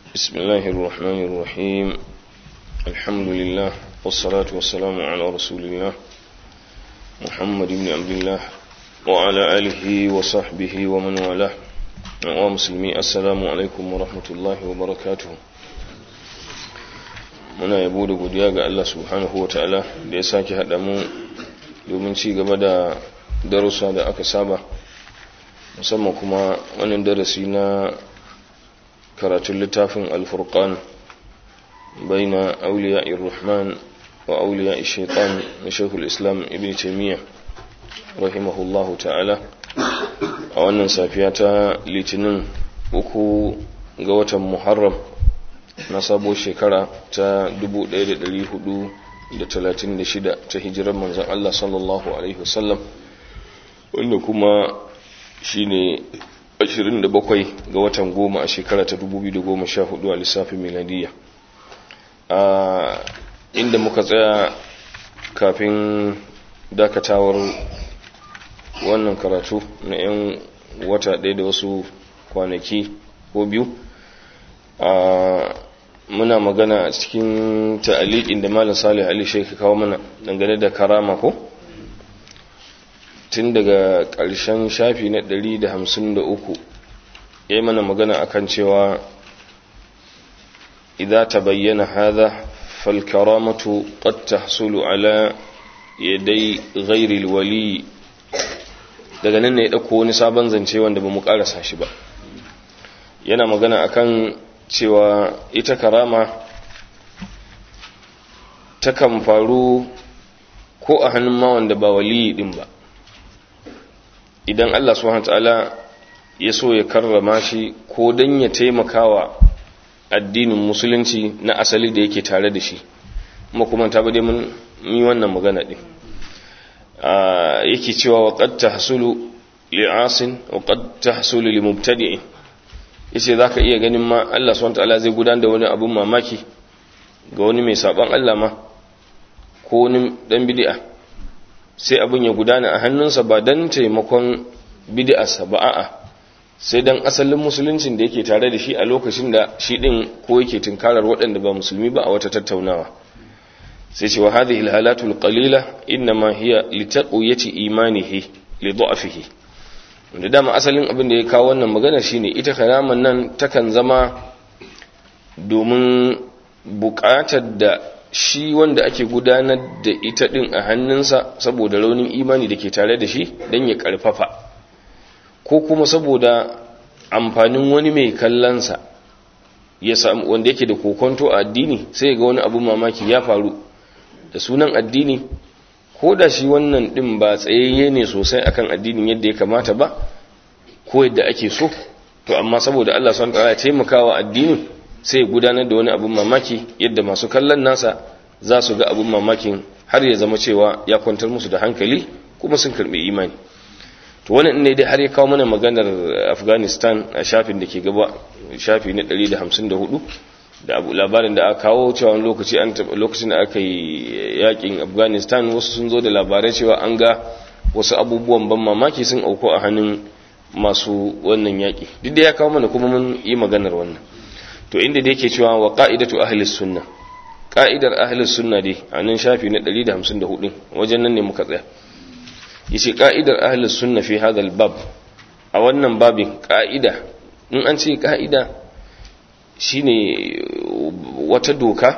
بسم الله الرحمن الرحيم الحمد لله والصلاة والسلام على رسول الله محمد بن عبد الله وعلى آله وصحبه ومن والاه ومسلمي السلام عليكم ورحمة الله وبركاته muna yabo da godiya ga Allah subhanahu wa ta'ala da ya sake haɗa mu domin ci gaba da darussa da aka saba musamman kuma wannan darasi na karatun littafin alfurqan baina auliya irrahman wa auliya shaitan na shekul islam ibn taimiyya rahimahullahu ta'ala a wannan safiya ta litinin uku ga watan muharram na sabo shekara ta 1436 ta hijirar manzan Allah sallallahu alaihi wasallam wanda kuma shine 27 ga watan goma a shekara ta 2014 a lissafin miladiya a inda muka tsaya kafin dakatawar wannan karatu na 'yan wata ɗaya da wasu kwanaki ko biyu a muna magana a cikin ta'aliƙin da malam salih ali sheikh kawo mana dangane da karama ko tun daga ƙarshen shafi na 153 ya yi mana magana akan cewa idza tabayyana hadha fal karamatu qad tahsulu ala yaday ghairi wali daga nan ne ya dauko wani sabon zance wanda bamu karasa shi ba yana magana akan cewa ita karama takan faru ko a hannun ma wanda ba waliyi din ba idan Allah subhanahu ta'ala ya so ya karrama shi ko dan ya taimakawa addinin musulunci na asali da yake tare da shi kuma kuma ta bade mun yi wannan magana din yake cewa wa qad tahsulu li'asin wa qad tahsulu limubtadi'in yace zaka iya ganin ma Allah subhanahu ta'ala zai gudanar da wani abun mamaki ga wani mai saban Allah ma ko wani dan bid'a sai abun ya gudana a hannunsa ba dan taimakon bid'arsa ba a'a sai dan asalin musuluncin da yake tare da shi a lokacin da shi din ko yake tunkarar waɗanda ba musulmi ba a wata tattaunawa sai ce wa hadhihi alhalatu alqalila inma hiya litaqwiyati imanihi li dha'fihi da dama asalin abin da ya kawo wannan magana shine ita karaman nan takan zama domin buƙatar da shi wanda ake gudanar da ita din a hannunsa saboda raunin imani da ke tare da shi don ya ƙarfafa ko kuma saboda amfanin wani mai kallonsa ya samu wanda yake da kokonto a addini sai ga wani abun mamaki ya faru da sunan addini ko da shi wannan din ba tsayayye ne sosai akan addinin yadda ya kamata ba ko yadda ake so to amma saboda Allah subhanahu wa ta'ala ya taimakawa addinin sai gudanar da wani abun mamaki yadda masu kallon nasa za su ga abun mamakin har ya zama cewa ya kwantar musu da hankali kuma sun karbi imani to wannan ne dai har ya kawo mana maganar Afghanistan a shafin da ke gaba shafi na 154 da abu labarin da aka kawo cewa wani lokaci an lokacin da aka yi yakin Afghanistan wasu sun zo da labarai cewa an ga wasu abubuwan ban mamaki sun auko a hannun masu wannan yaki duk da ya kawo mana kuma mun yi maganar wannan to inda da yake cewa wa qa'idatu ahli sunna qa'idar ahli sunna dai a nan shafi na 154 wajen nan ne muka tsaya yace qa'idar ahli sunna fi hadha bab a wannan babin qa'ida in an ce qa'ida shine wata doka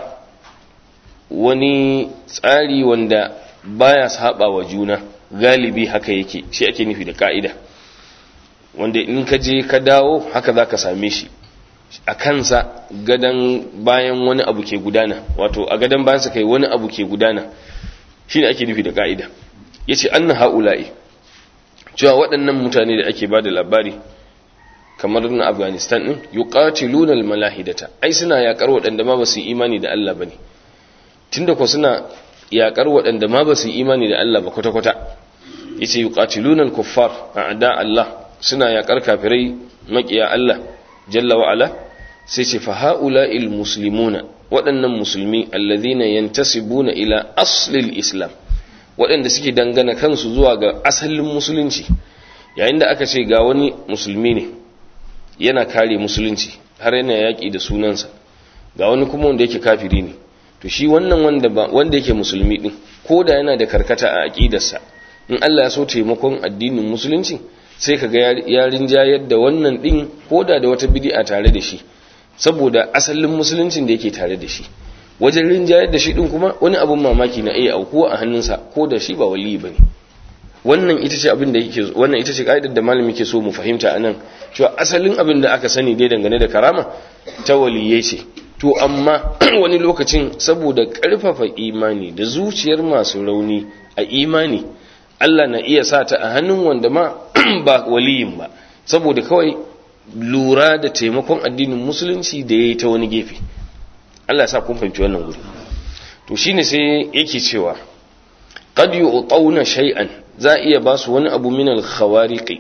wani tsari wanda baya saba wa juna galibi haka yake shi ake nufi da qa'ida wanda in ka je ka dawo haka zaka same shi a kansa gadan bayan wani abu ke gudana wato a gadan bayansa kai wani abu ke gudana shine ake nufi da ka'ida yace anna haula'i cewa waɗannan mutane da ake bada labari kamar na Afghanistan din yuqatiluna almalahidata ai suna yakar waɗanda ma basu imani da Allah bane tunda ko suna yakar waɗanda ma basu imani da Allah ba kwata kwata yace yuqatiluna alkuffar a'da Allah suna yakar kafirai makiya Allah jalla wa'ala sai ce fa ha'ula'il muslimuna waɗannan musulmi alladhina yantasibuna ila aslil islam waɗanda suke dangana kansu zuwa ga asalin musulunci yayin da aka ce ga wani musulmi ne yana kare musulunci har yana yaƙi da sunansa ga wani kuma wanda yake kafiri ne to shi wannan wanda ba wanda yake musulmi din ko da yana da karkata a aqidarsa in Allah ya so taimakon addinin musulunci sai kaga ya rinjayar da wannan din ko da da wata bid'a tare da shi saboda asalin musuluncin da yake tare da shi wajen rinjayar da shi din kuma wani abun mamaki na iya aukuwa a hannunsa ko da shi ba wali bane wannan ita ce abin da yake wannan ita ce kaidar da malami ke so mu fahimta anan cewa asalin abin da aka sani dai dangane da karama ta waliyai ce to amma wani lokacin saboda karfafa imani da zuciyar masu rauni a imani Allah na iya sa ta a hannun wanda ma ba waliyin ba saboda kawai lura da taimakon addinin musulunci da ya yi ta wani gefe Allah sa kun fahimci wannan guri to shine sai yake cewa qad yu'tawna shay'an za iya ba su wani abu min al-khawariqi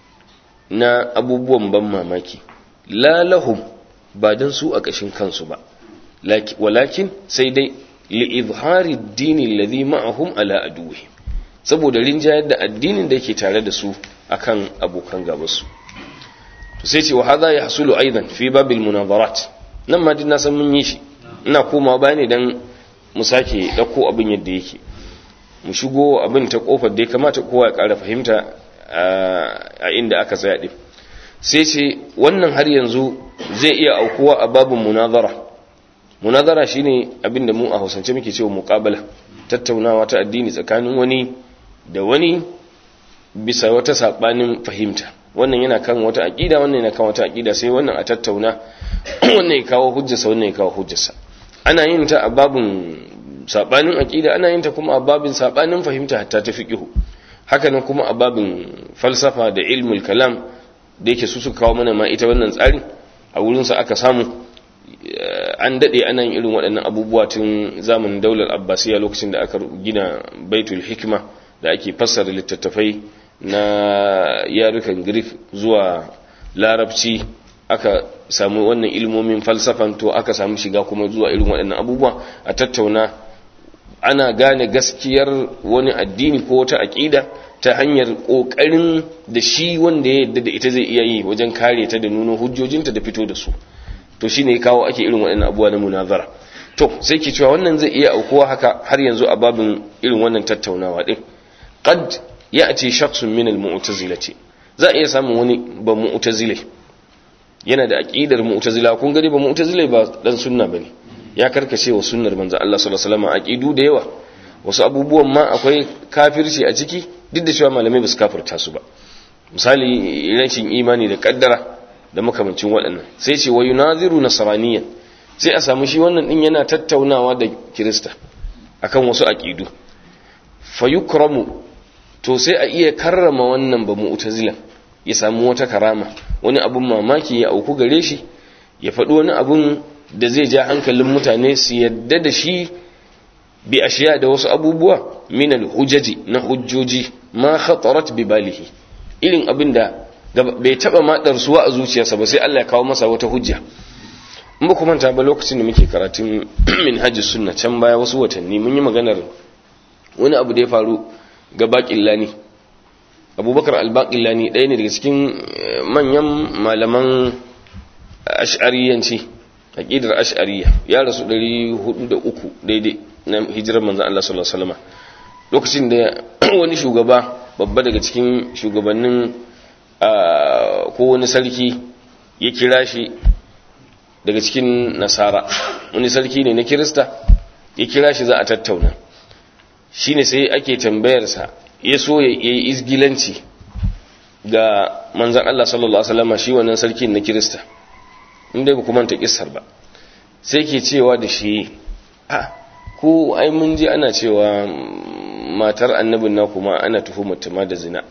na abubuwan ban mamaki la lahum ba dan su a kashin kansu ba walakin sai dai li izhari ad-din alladhi ma'ahum ala aduwwihim saboda rinjayar da addinin da yake tare da su akan abokan gabansu to sai ce wa hadha yahsulu aidan fi babil munadarat nan ma din na san mun yi shi ina komawa bayani dan mu sake dauko abin yadda yake mu shigo abin ta kofar da ya kamata kowa ya ƙara fahimta a inda aka tsaya din sai ce wannan har yanzu zai iya aukuwa a babin munazara munazara shine abin da mu a hausance muke cewa muqabala tattaunawa ta addini tsakanin wani da wani bisa wata sabanin fahimta wannan yana kan wata aqida wannan yana kan wata aqida sai wannan a tattauna wannan ya kawo hujjarsa wannan ya kawo hujjarsa ana yin ta a babin sabanin aqida ana yin ta kuma a babin sabanin fahimta hatta ta fiqhu haka nan kuma a babin falsafa da ilmul kalam da yake su suka kawo mana ma ita wannan tsarin a wurin sa aka samu an dade ana yin irin waɗannan abubuwa tun zamanin daular abbasiya lokacin da aka gina baitul hikma da ake fassara littattafai na yarukan greek zuwa larabci aka samu wannan ilmomin falsafan to aka samu shiga kuma zuwa irin waɗannan abubuwa a tattauna ana gane gaskiyar wani addini ko wata aƙida ta hanyar ƙoƙarin da shi wanda ya yadda da ita zai iya yi wajen kare ta da nuna hujjojinta da fito da su to shi ne kawo ake irin waɗannan abubuwa na munazara to sai ke cewa wannan zai iya aukuwa haka har yanzu a babin irin wannan tattaunawa ɗin qad ya'ti shakhsun min al-mu'tazilati za a iya samun wani ba mu'tazile yana da aqidar mu'tazila kun gani ba mu'tazile ba dan sunna bane ya karkace wa sunnar manzo Allah sallallahu alaihi wasallam aqidu da yawa wasu abubuwan ma akwai kafirci a ciki duk da cewa malamai ba su kafirta su ba misali rashin imani da kaddara da makamancin waɗannan sai ce wa yunaziru nasraniyan sai a samu shi wannan din yana tattaunawa da kirista akan wasu aqidu fayukramu to sai a iya karrama wannan ba mu'tazilan ya samu wata karama wani abun mamaki ya auku gare shi ya faɗi wani abun da zai ja hankalin mutane su yadda da shi bi ashiya da wasu abubuwa min al-hujaji na hujjoji ma khatarat bi balihi irin abin da bai taba ma darsuwa a zuciyarsa ba sai Allah ya kawo masa wata hujja in ba kuma ba lokacin da muke karatun minhajus sunna can baya wasu watanni mun yi maganar wani abu da ya faru ga baƙillani abubakar albaƙillani ɗaya ne daga cikin manyan malaman ash'ariyanci aƙidar ash'ariya ya rasu 403 daidai na hijirar manzan Allah sallallahu Alaihi wasallama lokacin da wani shugaba babba daga cikin shugabannin ko wani sarki ya kira shi daga cikin nasara wani sarki ne na kirista ya kira shi za a tattauna shine sai ake tambayarsa ya so ya yi izgilanci ga manzan Allah sallallahu Alaihi wasallama shi wannan sarki na kirista inda ba kuma ta kissar ba sai ke cewa da shi a ko ai mun ji ana cewa matar annabin na kuma ana tuhumar ma da zina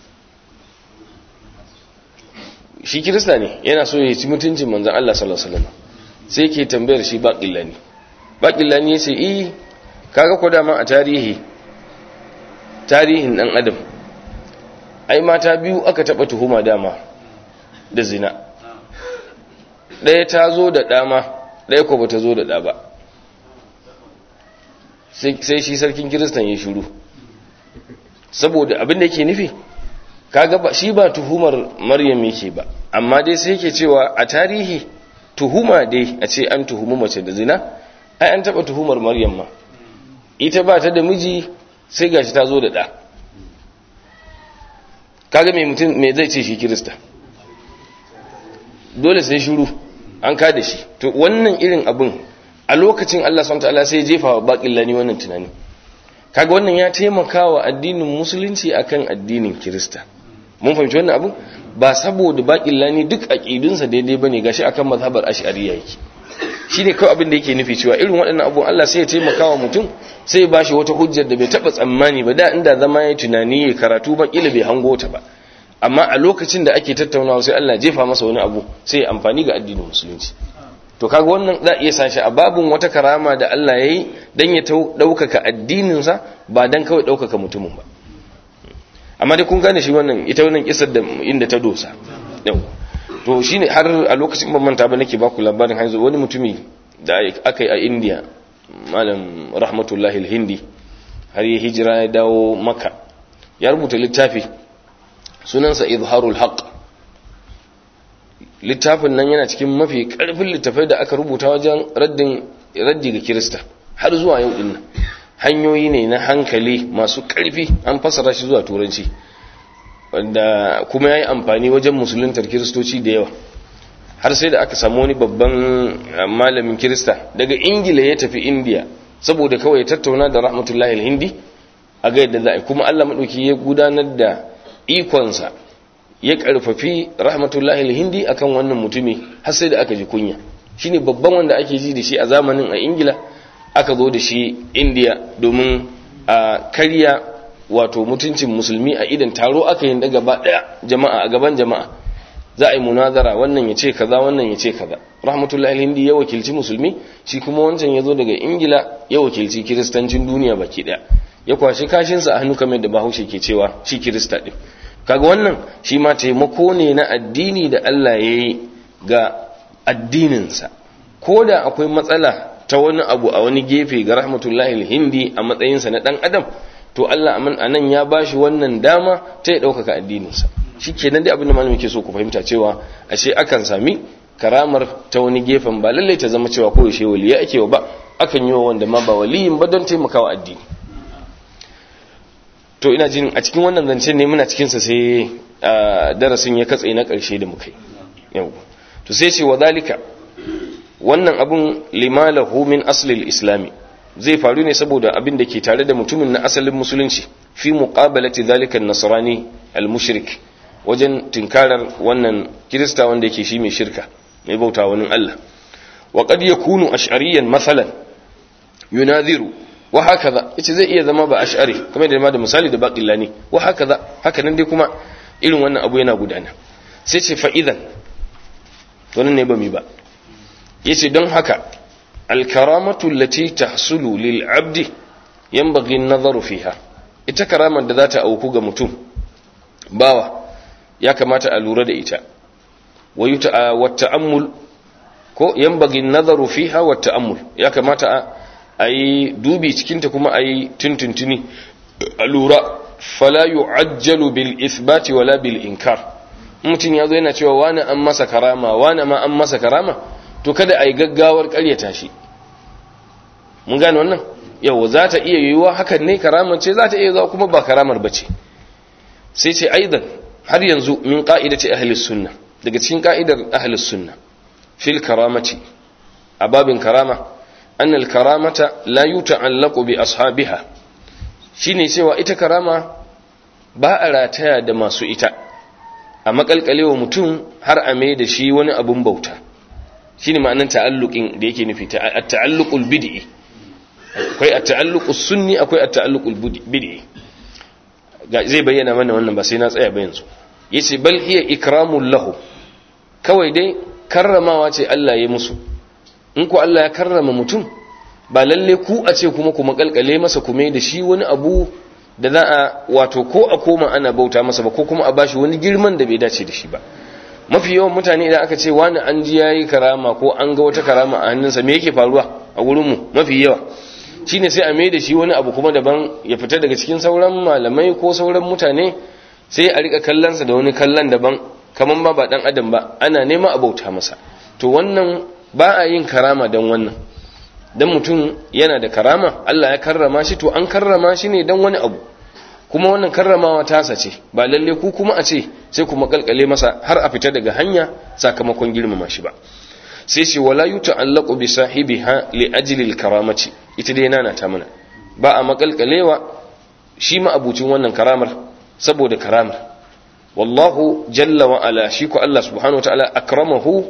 shi kirista ne yana so ya ci mutuncin manzan Allah sallallahu Alaihi wasallama sai ke tambayar shi baƙillani baƙillani ya ce iya kaga ko dama a tarihi tarihin dan adam ai mata biyu aka taba tuhuma dama da zina ɗaya ta zo da ɗama ɗaya ko bata zo da ɗa ba sai shi sarkin kiristan ya shiru saboda abin da yake nufi kaga ba shi ba tuhumar maryam yake ba amma dai sai yake cewa a tarihi tuhuma dai a ce an tuhumi mace da zina ai an taba tuhumar maryam ma ita ba ta da miji sai gashi ta zo da ɗa kaga mai mutum mai zai ce shi kirista dole sai shuru an kada shi to wannan irin abin a lokacin Allah subhanahu wataala sai jefa wa baƙin lani wannan tunani kaga wannan ya taimaka wa addinin musulunci akan addinin kirista mun fahimci wannan abin ba saboda baƙin lani duk aqidunsa daidai bane gashi akan mazhabar ash'ariyya yake shine kawai abin da yake nufi cewa irin waɗannan abubuwan Allah sai ya taimaka wa mutum sai ya bashi wata hujjar da bai taba tsammani ba da inda zama ya tunani ya karatu ba kila bai hango ta ba amma a lokacin da ake tattaunawa sai Allah jefa masa wani abu sai ya amfani ga addinin musulunci to kaga wannan za a iya sashi a babun wata karama da Allah ya yi don ya ɗaukaka addininsa ba don kawai ɗaukaka mutumin ba amma dai kun gane shi wannan ita wannan kisar da inda ta dosa yau to shine har a lokacin ban manta ba nake ba ku labarin haizu wani mutumi da aka yi a India malam rahmatullahi hindi har ya hijira ya dawo maka ya rubuta littafi sunansa izharul haqq littafin nan yana cikin mafi karfin littafai da aka rubuta wajen raddin raddi ga kirista har zuwa yau din nan hanyoyi ne na hankali masu karfi an fasara shi zuwa turanci wanda kuma yayi amfani wajen musuluntar kiristoci da yawa har sai da aka samu wani babban malamin kirista daga ingila ya tafi indiya saboda kawai tattauna da rahmatullahi alhindi a ga yadda za a kuma allah maɗauki ya gudanar da ikonsa ya karfafi rahmatullahi alhindi akan wannan mutumi har sai da aka ji kunya shine babban wanda ake ji da shi a zamanin a ingila aka zo da shi indiya domin a karya wato mutuncin musulmi a idan taro aka yi da gaba daya jama'a a gaban jama'a za a yi munazara wannan ya ce kaza wannan ya ce kaza rahmatullahi alhindi ya wakilci musulmi shi kuma wancan ya zo daga ingila ya wakilci kiristancin duniya baki daya ya kwashi kashinsa a hannu kamar da bahaushe ke cewa shi kirista din kaga wannan shi ma taimako ne na addini da Allah ya yi ga addininsa ko da akwai matsala ta wani abu a wani gefe ga rahmatullahi alhindi a matsayinsa na dan adam to Allah a nan ya bashi wannan dama ta ya ɗaukaka addininsa shi kenan dai abin da malamin ke so ku fahimta cewa ashe akan sami karamar ta wani gefen ba lallai ta zama cewa ko yaushe waliya ake wa ba akan yi wa wanda ma ba waliyin ba don taimakawa addini to ina jin a cikin wannan zancen ne muna cikinsa sai darasin ya katse na ƙarshe da muka yi yau to sai ce wa zalika wannan abun limalahu min aslil islami zai faru ne saboda abin da ke tare da mutumin na asalin musulunci fi muqabalati zalika an-nasrani al-mushrik wajen tinkarar wannan kirista wanda yake shi mai shirka mai bauta wani Allah wa qad yakunu ash'ariyan masalan yunadhiru wa hakaza yace zai iya zama ba ash'ari kamar da ma da misali da baqillani wa hakaza haka nan dai kuma irin wannan abu yana gudana sai ce fa idan to nan ne ba mi ba yace don haka al-karamatu allati tahsulu lil 'abdi yanbaghi an-nazaru fiha ita karamar da za ta auku ga mutum bawa ya kamata a lura da ita wa ta'ammul ko yanbaghi an-nazaru fiha wa ta'ammul ya kamata a yi dubi cikinta kuma a yi tuntuntuni a lura fala yu'ajjalu bil isbati wala bil inkar mutum ya zo yana cewa wani an masa karama wani ma an masa karama to kada a yi gaggawar karyata shi mun gane wannan yau za ta iya yiwuwa hakan ne karamar ce za ta iya zuwa kuma ba karamar ba ce sai ce aidan har yanzu min ka'idati ahlis sunna daga cikin ka'idar ahlis sunna fil karamati a babin karama أن الكرامة لا يتعلق بأصحابها shine cewa ita karama ba a rataya da masu ita a makalkalewa mutum har a mai da shi wani abun bauta shine ma'anar ta'alluqin da yake nufi at-ta'alluqul bid'i akwai at-ta'alluqus sunni akwai at-ta'alluqul bid'i zai bayyana mana wannan ba sai na tsaya ba yanzu yace bal hiya ikramul lahu kawai dai karramawa ce Allah ya musu in ku Allah ya karrama mutum ba lalle ku a ce kuma ku makalkale masa kuma da shi wani abu da za a wato ko a koma ana bauta masa ba ko kuma a bashi wani girman da bai dace da shi ba mafi yawan mutane idan aka ce wani an ji yayi karama ko an ga wata karama a hannunsa me yake faruwa a gurin mu mafi yawa shine sai a mai da shi wani abu kuma daban ya fita daga cikin sauran malamai ko sauran mutane sai a rika kallonsa da wani kallon daban kaman ba ba dan adam ba ana nema a bauta masa to wannan ba a yin karama dan wannan dan mutum yana da karama Allah ya karrama shi to an karrama shi ne dan wani abu kuma wannan karramawa tasa ce ba lalle ku kuma a ce sai kuma kalkale masa har a fita daga hanya sakamakon girmama shi ba sai ce wala yuta'allaqu bi sahibiha li ajli al-karamati ita dai nana ta mana ba a makalkalewa shi ma abucin wannan karamar saboda karamar wallahu jalla wa ala shi ko Allah subhanahu wa ta'ala akramahu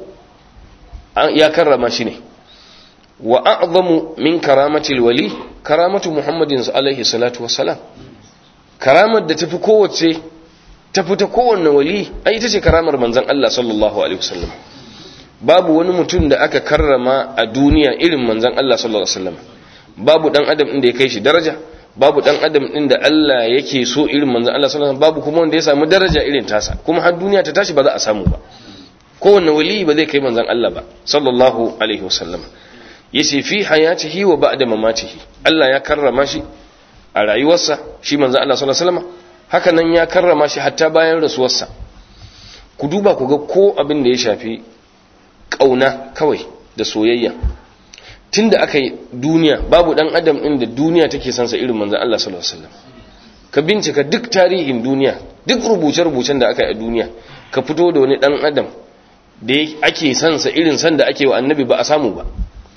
ya karrama shi ne wa a'zamu min karamati al-wali karamatu muhammadin alaihi salatu wassalam karamar da tafi kowace tafi ta kowanne wali ai ita ce karamar manzon Allah sallallahu alaihi wasallam babu wani mutum da aka karrama a duniya irin manzon Allah sallallahu alaihi wasallam babu dan adam inda ya kai shi daraja babu dan adam din da Allah yake so irin manzon Allah sallallahu alaihi wasallam babu kuma wanda ya samu daraja irin tasa kuma har duniya ta tashi ba za a samu ba kowanne wali ba zai kai manzon Allah ba sallallahu alaihi wasallam yace fi hayatihi wa ba'da mamatihi Allah ya karrama shi a rayuwarsa shi manzon Allah sallallahu alaihi wasallam haka nan ya karrama shi hatta bayan rasuwarsa ku duba ku ga ko abin da ya shafi kauna kawai da soyayya tunda aka yi duniya babu dan adam din da duniya take sansa irin manzon Allah sallallahu alaihi wasallam ka bincika duk tarihin duniya duk rubuce-rubucen da aka yi a duniya ka fito da wani dan adam da ake sansa irin san da ake wa annabi ba a samu ba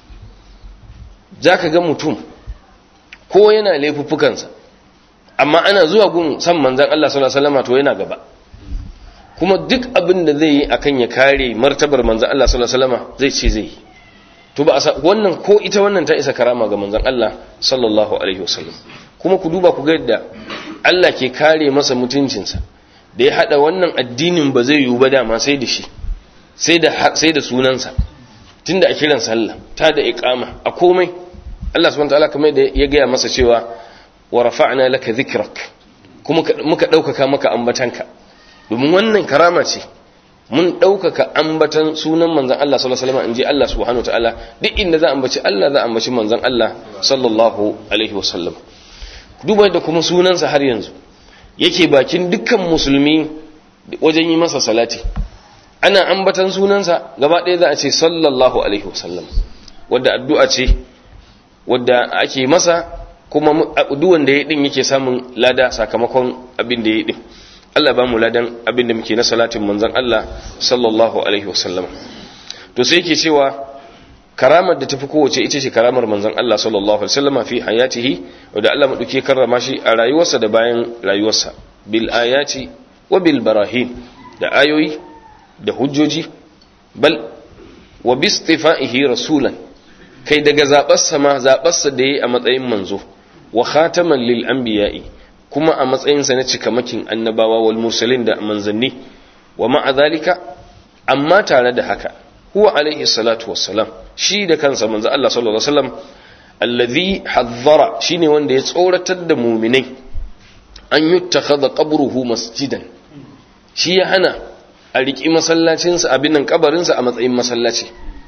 zaka ga mutum ko yana laifuffukansa amma ana zuwa gun san manzon Allah sallallahu alaihi wasallam to yana gaba kuma duk abin da zai yi akan ya kare martabar manzon Allah sallallahu alaihi wasallam zai ce zai yi to ba wannan ko ita wannan ta isa karama ga manzon Allah sallallahu alaihi wasallam kuma ku duba ku ga yadda Allah ke kare masa mutuncinsa da ya hada wannan addinin ba zai yiwu ba dama sai da shi sai da sai da sunansa tunda a kiran sallah ta da iqama a komai Allah subhanahu wataala kamar da ya gaya masa cewa wa rafa'na laka dhikrak kuma muka daukaka maka ambatanka domin wannan karama ce mun ɗaukaka ambatan sunan manzan Allah sallallahu alaihi wasallam in ji Allah subhanahu wataala duk inda za a ambaci Allah za a ambaci manzan Allah sallallahu alaihi wasallam duba da kuma sunansa har yanzu yake bakin dukkan musulmi wajen yi masa salati ana ambatan sunansa gaba ɗaya za a ce sallallahu alaihi wasallam wadda addu'a ce wadda ake masa kuma duk wanda ya din yake samun lada sakamakon abin da ya din Allah ba mu ladan abin da muke na salatin manzon Allah sallallahu alaihi wasallam to sai yake cewa karamar da tafi kowace ita ce karamar manzon Allah sallallahu alaihi wasallam fi hayatihi wanda Allah maduke karrama shi a rayuwarsa da bayan rayuwarsa bil ayati wa bil barahin da ayoyi da hujjoji bal wa bi istifaihi rasulan kai daga zabarsa ma zabarsa da yayi a matsayin manzo wa khataman lil anbiya'i kuma a matsayinsa na cikamakin annabawa wal mursalin da manzanni wa ma'a zalika amma tare da haka huwa alaihi salatu wassalam shi da kansa manzo Allah sallallahu alaihi wasallam alladhi hazzara shine wanda ya tsoratar da mu'minai an yuttakhadha qabruhu masjidan shi ya hana a riki masallacinsa abin nan kabarinsa a matsayin masallaci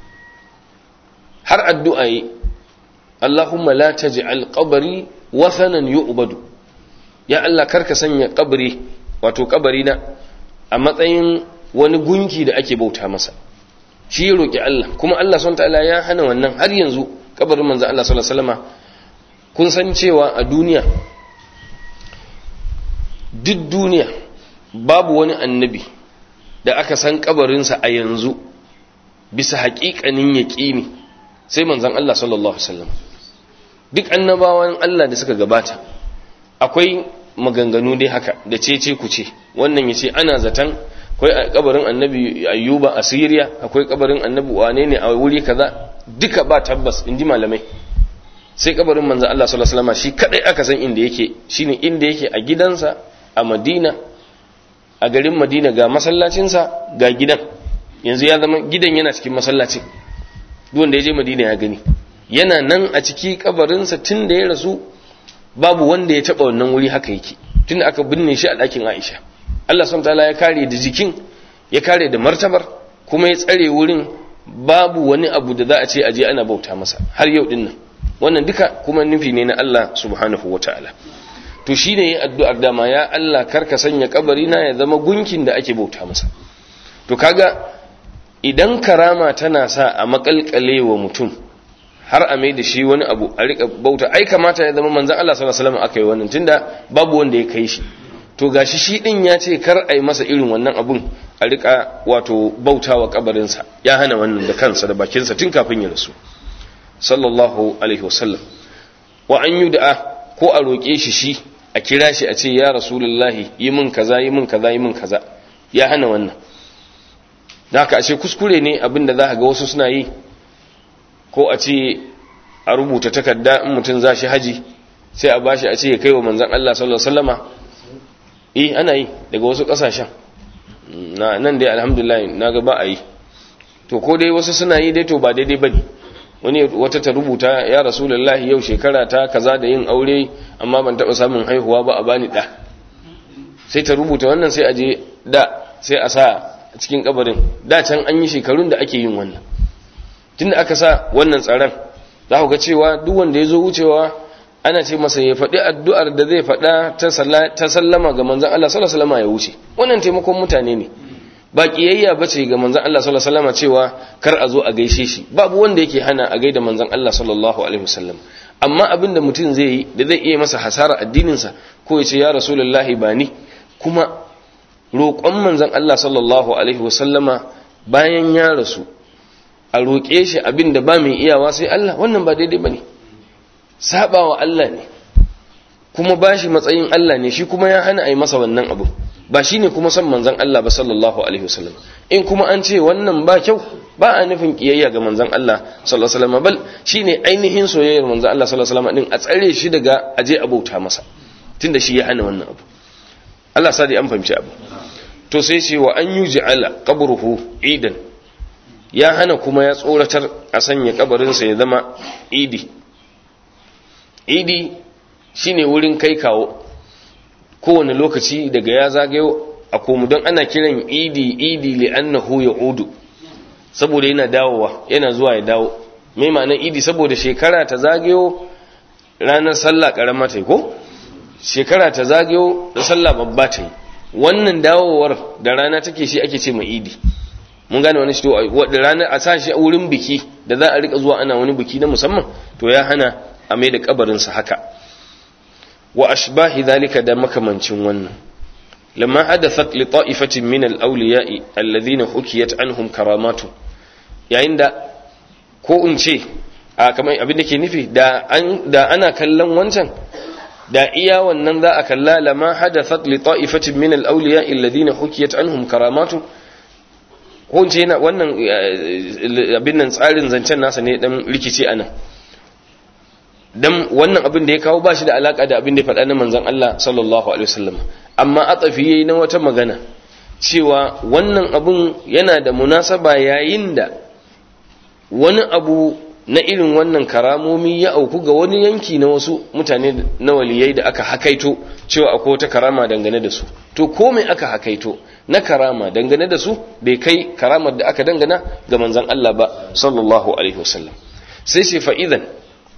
har addu'a yi Allahumma la taj'al qabri wathanan yu'badu ya Allah karka sanya kabari wato kabari na a matsayin wani gunki da ake bauta masa shi ya roki Allah kuma Allah subhanahu ta'ala ya hana wannan har yanzu kabarin manzo Allah sallallahu alaihi wasallama kun san cewa a duniya duk duniya babu wani annabi da aka san kabarinsa a yanzu bisa haƙiƙanin yaƙini sai manzon Allah sallallahu alaihi wasallam duk annabawan Allah da suka gabata akwai maganganu dai haka da cece ku ce wannan yace ana zaton akwai kabarin annabi ayyuba a Syria akwai kabarin annabi wane ne a wuri kaza duka ba tabbas inji malamai sai kabarin manzo Allah sallallahu alaihi wasallam shi kadai aka san inda yake shine inda yake a gidansa a Madina a garin Madina ga masallacinsa ga gidan yanzu ya zama gidan yana cikin masallaci duk wanda ya je Madina ya gani yana nan a ciki kabarinsa tun da ya rasu babu wanda ya taba wannan wuri haka yake tunda aka binne shi a ɗakin Aisha Allah subhanahu wataala ya kare da jikin ya kare da martabar kuma ya tsare wurin babu wani abu da za a ce aje ana bauta masa har yau din nan wannan duka kuma nufi ne na Allah subhanahu wataala to shine yayin addu'ar dama ya Allah karka sanya kabari na ya zama gunkin da ake bauta masa to kaga idan karama tana sa a makalkale wa mutum har a mai da shi wani abu a rika bauta ai kamata ya zama manzon Allah sallallahu alaihi wasallam aka yi wannan tunda babu wanda ya kai shi to gashi shi din ya ce kar ai masa irin wannan abun a rika wato bautawa kabarinsa ya hana wannan da kansa da bakinsa tun kafin ya rasu sallallahu alaihi wasallam wa an yud'a ko a roƙe shi shi a kira shi a ce ya rasulullahi yi min kaza yi min kaza yi min kaza ya hana wannan da haka ashe kuskure ne abinda za ka ga wasu suna yi ko a ce a rubuta takarda in mutum za shi haji sai a bashi a ce ya kai wa manzan Allah sallallahu alaihi wasallama eh ana yi daga wasu kasashen na nan dai alhamdulillah na ga ba a yi to ko dai wasu suna yi dai to ba daidai bane wani wata ta rubuta ya rasulullahi yau shekara ta kaza da yin aure amma ban taba samun haihuwa ba a bani da sai ta rubuta wannan sai a je da sai a sa a cikin kabarin da can an yi shekarun da ake yin wannan tunda aka sa wannan tsaron za ku ga cewa duk wanda ya zo wucewa ana ce masa ya faɗi addu'ar da zai faɗa ta sallama ga manzan Allah sallallahu alaihi wasallam ya wuce wannan taimakon mutane ne ba kiyayya bace ga manzon Allah sallallahu alaihi wasallam cewa kar a zo a gaishe shi babu wanda yake hana a gaida manzon Allah sallallahu alaihi wasallam amma abin da mutum zai yi da zai iya masa hasara addinin sa ko ya ce ya rasulullahi ba ni kuma roƙon manzon Allah sallallahu alaihi wasallama bayan ya rasu a roƙe shi abin da ba mai iyawa sai Allah wannan ba daidai bane sabawa Allah ne kuma bashi matsayin Allah ne shi kuma ya hana a yi masa wannan abu ba shi ne kuma son manzan Allah ba sallallahu alaihi wasallam in kuma an ce wannan ba kyau ba a nufin kiyayya ga manzan Allah sallallahu alaihi wasallam bal shine ainihin soyayyar manzan Allah sallallahu alaihi wasallam din a tsare shi daga aje abauta masa tunda shi ya hana wannan abu Allah sa dai an fahimci abu to sai ce wa an yuj'ala qabruhu idan ya hana kuma ya tsoratar a sanya kabarinsa ya zama idi idi shine wurin kai kawo kowane lokaci daga ya zagayo a komu don ana kiran idi idi li'annahu ya'udu saboda yana dawowa yana zuwa ya dawo mai ma'anar idi saboda shekara ta zagayo ranar sallah karama ta yi ko shekara ta zagayo da sallah babba ta yi wannan dawowar da rana take shi ake ce mai idi mun gane wani shi to da ranar a sa shi a wurin biki da za a rika zuwa ana wani biki na musamman to ya hana a mai da kabarinsa haka wa ashbahi dhalika da makamancin wannan lamma hadathat li ta'ifatin min al-awliya'i alladhina hukiyat anhum karamatu yayin da ko in ce a kamar abin da ke nufi da an da ana kallon wancan da iya wannan za a kalla lamma hadathat li ta'ifatin min al-awliya'i alladhina hukiyat anhum karamatu ko in ce yana wannan abin nan tsarin zancen nasa ne dan rikici anan dan wannan abin da ya kawo ba shi da alaka da abin da ya faɗa na manzon Allah sallallahu alaihi wasallam amma atafi yayi na wata magana cewa wannan abun yana da munasaba yayin da wani abu na irin wannan karamomi ya auku ga wani yanki na wasu mutane na waliyai da aka hakaito cewa akwai wata karama dangane da su to ko me aka hakaito na karama dangane da su bai kai karamar da aka dangana ga manzon Allah ba sallallahu alaihi wasallam sai sai fa'idan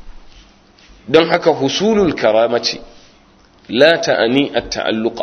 don haka husulul karamaci la ta'ani at-ta'alluqa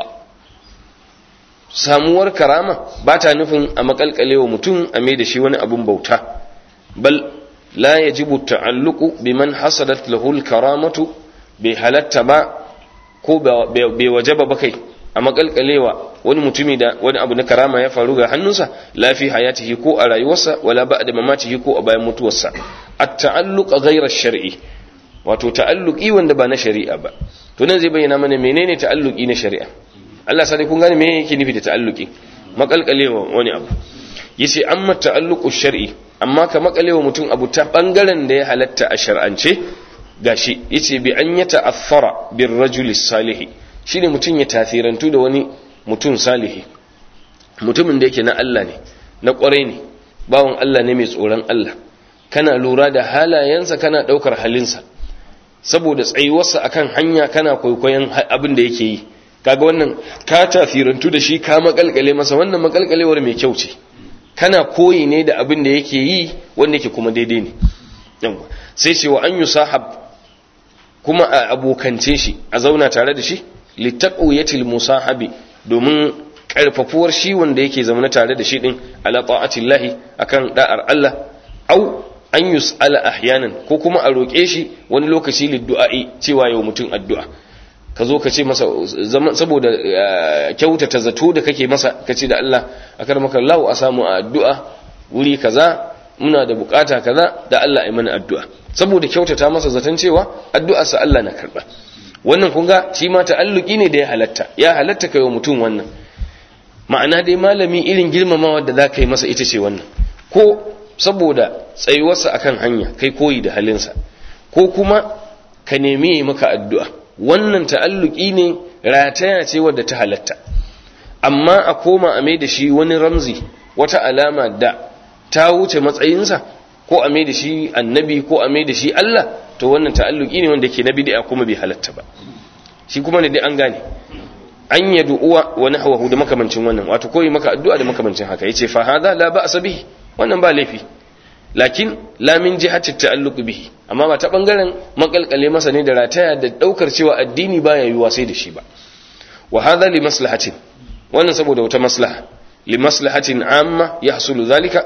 samuwar karama ba ta nufin a makalkalewa mutum a mai da shi wani abun bauta bal la yajibu ta'alluqu biman hasadat lahu al-karamatu bai halatta ba ko bai wajaba ba kai a makalkalewa wani mutumi da wani abu na karama ya faru ga hannunsa lafi hayatihi ko a rayuwarsa wala ba'da mamatihi ko a bayan mutuwarsa at-ta'alluq ghayra shar'i wato ta'alluki wanda ba na shari'a ba to nan zai bayyana mana menene ta'alluki na shari'a Allah sai kun gane me yake nufi da ta'alluki makalkalewa wani abu yace amma ta'alluqu shar'i amma ka makalewa mutum abu ta bangaren da ya halatta a shar'ance gashi yace bi an yata affara bir rajuli salih shine mutum ya tasirantu da wani mutum salihi mutumin da yake na Allah ne na kwarai ne bawon Allah ne mai tsoron Allah kana lura da halayensa kana daukar halinsa saboda tsayuwarsa akan hanya kana kwaikwayon abin da yake yi kaga wannan ka tafirantu da shi ka makalkale masa wannan makalkalewar mai kyau ce kana koyi ne da abin da yake yi wanda yake kuma daidai ne sai ce wa an yusahab kuma a abokance shi a zauna tare da shi litaqwiyatil musahabi domin karfafuwar shi wanda yake zaune tare da shi din ala ta'atillahi akan da'ar Allah au an yus'ala ahyanan ko kuma a roƙe shi wani lokaci liddu'a'i cewa yau mutum addu'a ka zo ka ce masa saboda kyautata zato da kake masa ka ce da Allah akar maka Allah a samu a addu'a wuri kaza muna da bukata kaza da Allah ya mana addu'a saboda kyautata masa zaton cewa addu'arsa Allah na karba wannan kun ga shi ma ta'alluki ne da ya halatta ya halatta kai wa mutum wannan ma'ana dai malami irin girmamawa da za ka yi masa ita ce wannan ko saboda tsayuwarsa akan hanya kai koyi da halinsa ko kuma ka nemi maka addu'a wannan ta'alluki ne rataya ce wadda ta halatta amma a koma a mai da shi wani ramzi wata alama da ta wuce matsayinsa ko a mai da shi annabi ko a mai da shi Allah to wannan ta'alluki ne wanda ke na bid'a kuma bai halatta ba shi kuma ne dai an gane an yadu uwa wa nahwahu da makamancin wannan wato koyi maka addu'a da makamancin haka yace fa hadha la ba'sa bihi wannan ba laifi lakin la min jihati ta'alluq bihi amma ba ta bangaren makalkale masa ne da rataya da daukar cewa addini baya yiwa sai da shi ba wa hadha li maslahatin wannan saboda wata maslaha li maslahatin amma yahsulu zalika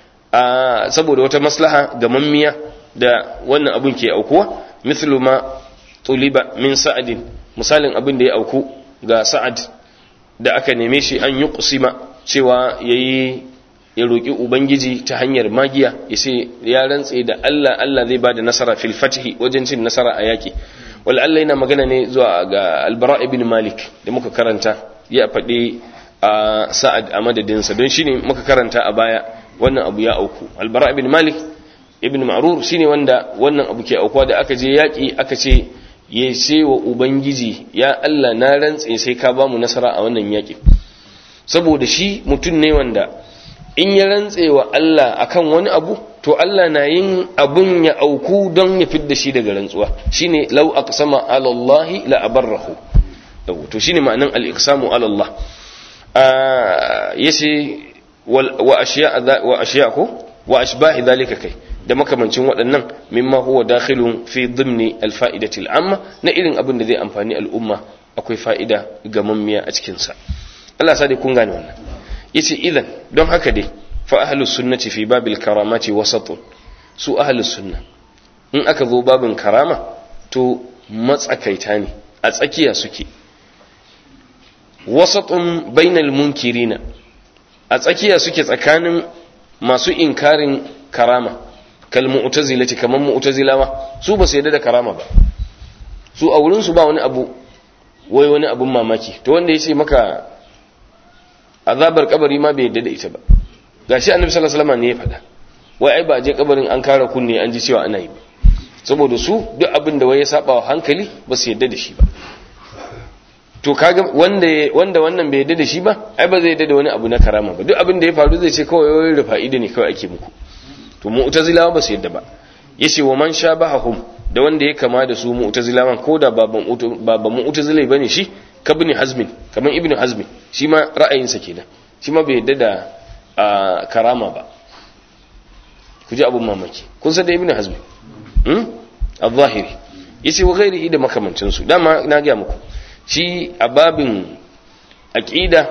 saboda wata maslaha ga mammiya da wannan abun ke aukuwa mithlu ma tuliba min sa'adin misalin abin da ya auku ga sa'ad da aka neme shi an yi kusima cewa yayi ya roƙi ubangiji ta hanyar magiya ya ce ya rantse da Allah Allah zai bada nasara fil fatihi wajen cin nasara a yaki wal Allah yana magana ne zuwa ga albara ibn malik da muka karanta ya faɗi a sa'ad a madadinsa don shine muka karanta a baya wannan abu ya auku albara ibn malik ibn ma'rur shine wanda wannan abu ke aukuwa da aka je yaki aka ce ya ce wa ubangiji ya Allah na rantse sai ka ba mu nasara a wannan yaki saboda shi mutum ne wanda in ya rantse wa Allah akan wani abu to Allah na yin abun ya auku don ya fidda shi daga rantsuwa shine law aqsama ala Allah la abarrahu to shine ma'anan al-iqsamu ala Allah yace wa ashiya wa ashiya ko wa ashbahi dhalika kai da makamancin waɗannan mimma huwa dakhilun fi dhimni al-fa'idati al-amma na irin abin da zai amfani al'umma akwai fa'ida ga mammiya a cikin sa Allah sa dai kun gane wannan yace idan don haka dai fa ahlus sunnati fi babil karamati wasatun su ahlus sunna in aka zo babin karama to matsakaita ne a tsakiya suke wasatun bainal munkirina a tsakiya suke tsakanin masu inkarin karama kal mu'tazilati kaman mu'tazilawa su ba su yarda da karama ba su a wurin su ba wani abu wai wani abun mamaki to wanda yace maka azabar kabari ma bai yadda da ita ba gashi annabi sallallahu alaihi wasallam ne ya faɗa wai ai ba je kabarin an kara kunne an ji cewa ana yi ba saboda su duk abin da wai ya saba wa hankali ba su yadda da shi ba to kaga wanda wanda wannan bai yadda da shi ba ai ba zai yadda da wani abu na karama ba duk abin da ya faru zai ce kawai wai rufa ido ne kawai ake muku to mu'tazilawa ba su yadda ba yace wa man shabahum da wanda ya kama da su mu'tazilawan ko da baban baban mu'tazilai bane shi kabni hazmin kaman ibnu hazmin shi ma ra'ayinsa kenan shi ma bai yadda da karama ba ku ji abun mamaki kun san da ibnu hazmin hmm al-zahiri yace wa ghairihi da makamancin su dama na ga muku shi a babin aqida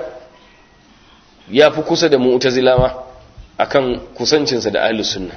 ya fi kusa da mu'tazilawa akan kusancinsa da ahlus sunna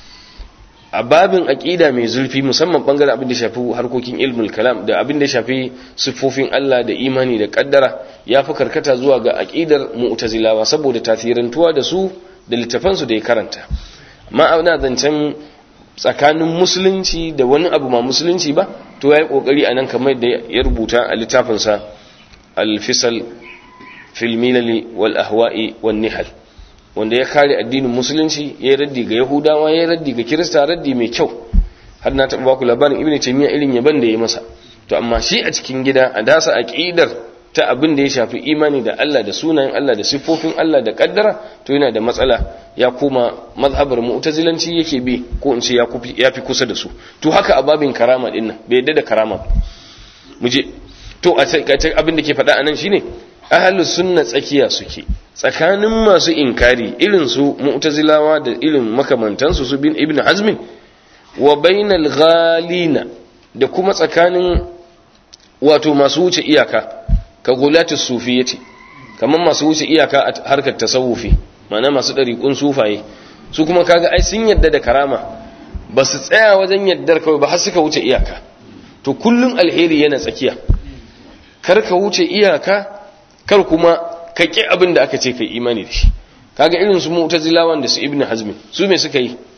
a babin aqida mai zurfi musamman bangaren abin da shafi harkokin ilmul kalam da abin da shafi siffofin Allah da imani da kaddara ya fi karkata zuwa ga aqidar mu'tazilawa saboda tasirantuwa da su da littafansu da ya karanta amma ana zancen tsakanin musulunci da wani abu ma musulunci ba to yayi kokari anan kamar da ya rubuta a littafinsa al-fisal fil milali wal ahwa'i wan nihal wanda ya kare addinin musulunci ya yi raddi ga yahudawa ya yi raddi ga kirista raddi mai kyau har na taɓa baku labarin ibn taymiya irin yaban da ya masa to amma shi a cikin gida a dasa aqidar ta abin da ya shafi imani da Allah da sunayen Allah da siffofin Allah da kaddara to yana da matsala ya koma mazhabar mu'tazilanci yake bi ko in ce ya fi kusa da su to haka a babin karama din nan bai yadda da karama ba mu je to a abin da ke faɗa anan shine ahlus sunna tsakiya suke tsakanin masu inkari irin su mu'tazilawa da irin makamantansu su bin ibn hazmin wa bainal ghalina da kuma tsakanin wato masu wuce iyaka ka gulatus sufiyyati kamar masu wuce iyaka a harkar tasawufi ma'ana masu ɗariƙun sufaye su kuma kaga ai sun yadda da karama ba su tsaya wajen yaddar kawai ba har suka wuce iyaka to kullum alheri yana tsakiya kar ka wuce iyaka kar kuma ka ƙi abin da aka ce kai imani da shi kaga irin su mu'tazilawan da su ibnu hazmi su me suka yi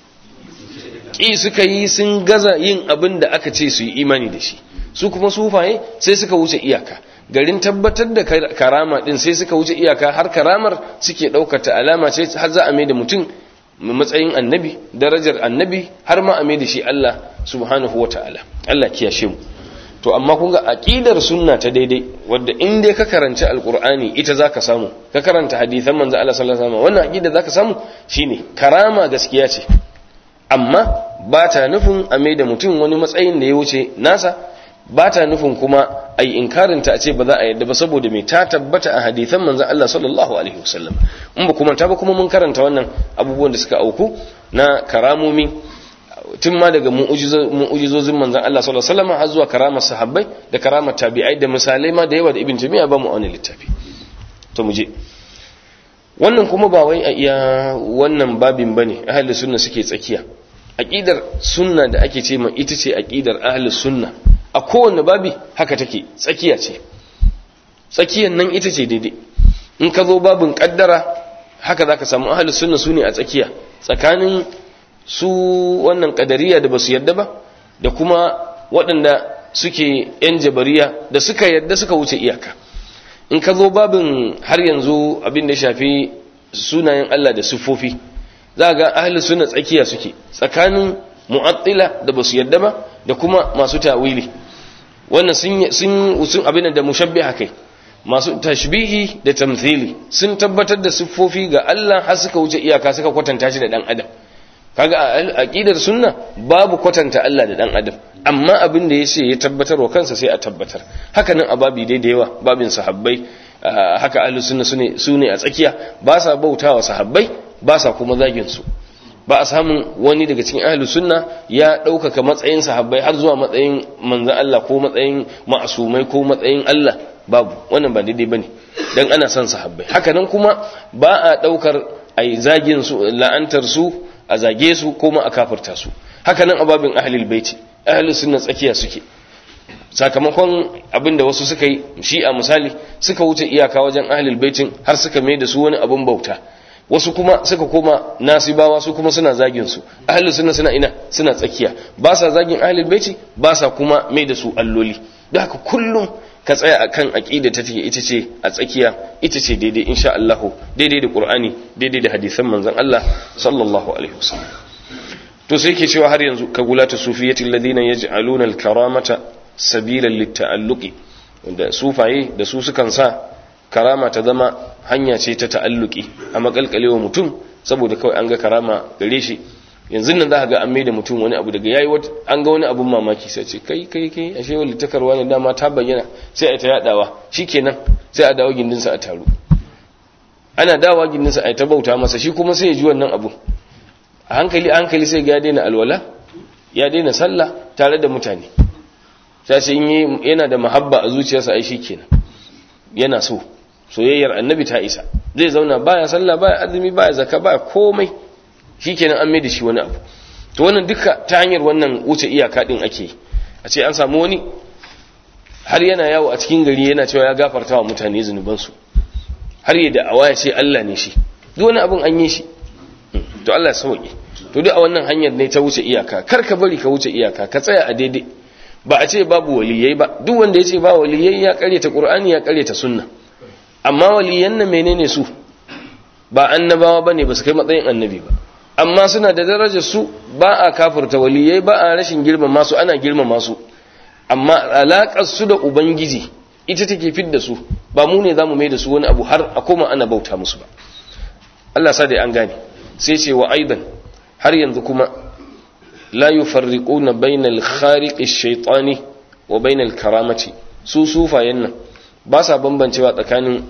ƙi suka yi sun gaza yin abin da aka ce su yi imani da shi su kuma sufaye sai suka wuce iyaka garin tabbatar da karama din sai suka wuce iyaka har karamar suke ɗaukata alama ce har za a mai da mutum matsayin annabi darajar annabi har ma a mai da shi Allah subhanahu wata'ala Allah kiyashe mu to amma kun ga aqidar sunna ta daidai wadda in dai ka karanci alqur'ani ita zaka samu ka karanta hadisan manzo Allah sallallahu alaihi wasallam wannan aqida zaka samu shine karama gaskiya ce amma ba ta nufin a mai da mutum wani matsayin da ya wuce nasa ba ta nufin kuma a yi inkarinta a ce ba za a yadda ba saboda mai ta tabbata a hadithan manzan Allah sallallahu alaihi wasallam in ba kuma ta ba kuma mun karanta wannan abubuwan da suka auku na karamomi tun ma daga mu'ujizozin manzan Allah sallallahu alaihi wasallam har zuwa karamar sahabbai da karamar tabi'ai da misalai ma da yawa da ibn jami'a ba mu wani littafi to mu je wannan kuma ba wai a iya wannan babin bane ahli sunna suke tsakiya aqidar sunna da ake ce ma ita ce aqidar ahli sunna a kowanne babi haka take tsakiya ce tsakiyan nan ita ce daidai in ka zo babin kaddara haka zaka samu ahli sunna sune a tsakiya tsakanin su wannan kadariya da basu yadda ba da kuma waɗanda suke yan jabariya da suka yadda suka wuce iyaka in ka zo babin har yanzu abin da shafi sunayen Allah da siffofi za ga ahli sunna tsakiya suke tsakanin mu'attila da basu yadda ba da kuma masu tawili wannan sun sun sun abin da mushabbiha kai masu tashbihi da tamthili sun tabbatar da siffofi ga Allah har suka wuce iyaka suka kwatanta shi da dan adam kaga a aqidar sunna babu kwatanta Allah da dan adam amma abin da yace ya tabbatar wa kansa sai a tabbatar haka nan a babi dai da yawa babin sahabbai haka ahlus sunna sune sune a tsakiya ba sa bautawa sahabbai ba sa kuma zagin su ba a samun wani daga cikin ahlus sunna ya ɗaukaka matsayin sahabbai har zuwa matsayin manzon Allah ko matsayin ma'asumai ko matsayin Allah babu wannan ba daidai bane dan ana son sahabbai haka nan kuma ba a ɗaukar ai zagin su la'antar su a zage su ko ma a kafirta su haka nan ababin ahlul baiti ahlus sunna tsakiya suke sakamakon abinda wasu suka yi shi a misali suka wuce iyaka wajen ahlul baitin har suka mai da su wani abin bauta wasu kuma suka koma nasibawa su kuma suna zagin su ahlus sunna suna ina suna tsakiya ba sa zagin ahlul baiti ba sa kuma mai da su alloli don haka kullum ka tsaya akan aqida ta take ita ce a tsakiya ita ce daidai insha Allah daidai da Qur'ani daidai da hadisan manzon Allah sallallahu alaihi wasallam to sai yake cewa har yanzu ka gulata sufiyati alladhina yaj'aluna al-karamata sabilan lit-ta'alluqi wanda sufaye da su sukan sa karama ta zama hanya ce ta ta'alluki a makalkalewa mutum saboda kawai an ga karama gare shi yanzu nan za ka ga an mai da mutum wani abu daga yayi an ga wani abun mamaki sai ce kai kai kai ashe wani takarwa ne dama ta bayyana sai a ta yadawa shikenan sai a dawo gindinsa a taru ana dawowa gindinsa a ta bauta masa shi kuma sai ya ji wannan abu a hankali a hankali sai ga ya daina alwala ya daina sallah tare da mutane sai sai yana da mahabba a zuciyarsa ai shikenan yana so soyayyar annabi ta isa zai zauna baya sallah baya azumi baya zakka baya komai shikenan an mai da shi wani abu to wannan duka ta hanyar wannan wuce iyaka din ake a ce an samu wani har yana yawo a cikin gari yana cewa ya gafarta wa mutane zunubansu har ya da awaya ce Allah ne shi duk wani abin an yi shi to Allah ya sauke to duk a wannan hanyar ne ta wuce iyaka kar ka bari ka wuce iyaka ka tsaya a daidai ba a ce babu waliyai ba duk wanda ya ce ba waliyai ya karyata qur'ani ya karyata sunna amma waliyan nan menene su ba annabawa bane ba su kai matsayin annabi ba amma suna da darajar su ba a kafirta waliyai ba a rashin girmama su ana girmama su amma alaƙar su da ubangiji ita take fidda su ba mu ne zamu mai da su wani abu har a koma ana bauta musu ba Allah sa dai an gane sai ce wa aidan har yanzu kuma la yufarriquna bainal khariqi shaytani wa bainal karamati su sufayen nan ba sa bambancewa tsakanin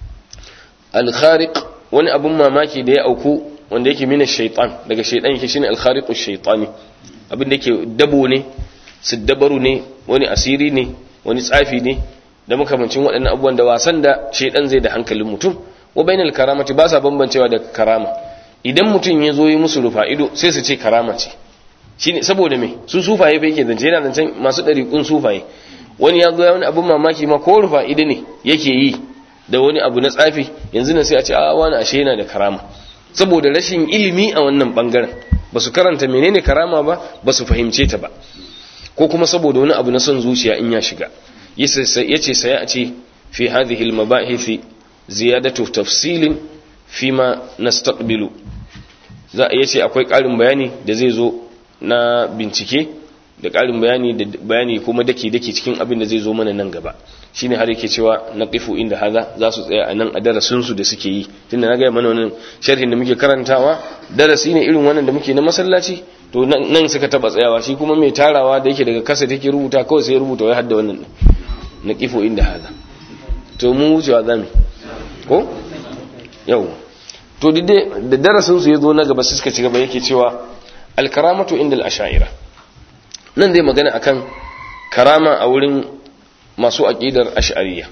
al-khariq wani abun mamaki da ya auku wanda yake mina shaitan daga shaitan yake shine al-khariqu shaytani abin da yake dabo ne siddabaru ne wani asiri ne wani tsafi ne da makamancin waɗannan abubuwan da wasan da shaidan zai da hankalin mutum wa bainal karamati ba sa bambancewa da karama idan mutum ya zo yi musu rufa ido sai su ce karama ce shine saboda me su sufaye fa yake zance yana zancen masu ɗariƙun sufaye wani ya zo ya wani abin mamaki ma ko rufa ido ne yake yi da wani abu na tsafi yanzu na sai a ce a wani ashe yana da karama saboda rashin ilimi a wannan bangaren ba su karanta menene karama ba ba su fahimce ta ba ko kuma saboda wani abu na son zuciya in ya shiga yace sai a ce fi hadhihi al-mabahith ziyadatu tafsilin fima nastaqbilu za a yace akwai ƙarin bayani da zai zo na bincike da ƙarin bayani da bayani kuma dake dake cikin abin da zai zo mana nan gaba shine har yake cewa naqifu inda haza za su tsaya a nan a darasin su da suke yi tunda na ga mana wannan sharhin da muke karantawa darasi ne irin wannan da muke na masallaci to nan suka taba tsayawa shi kuma mai tarawa da yake daga kasa take rubuta kawai sai rubuta wai hadda wannan naqifu inda haza to mu wucewa zamu ko yau to dide da darasin su yazo na gaba suka ci gaba yake cewa al-karamatu inda al-ash'ira nan dai magana akan karama a wurin masu aqidar ash'ariyya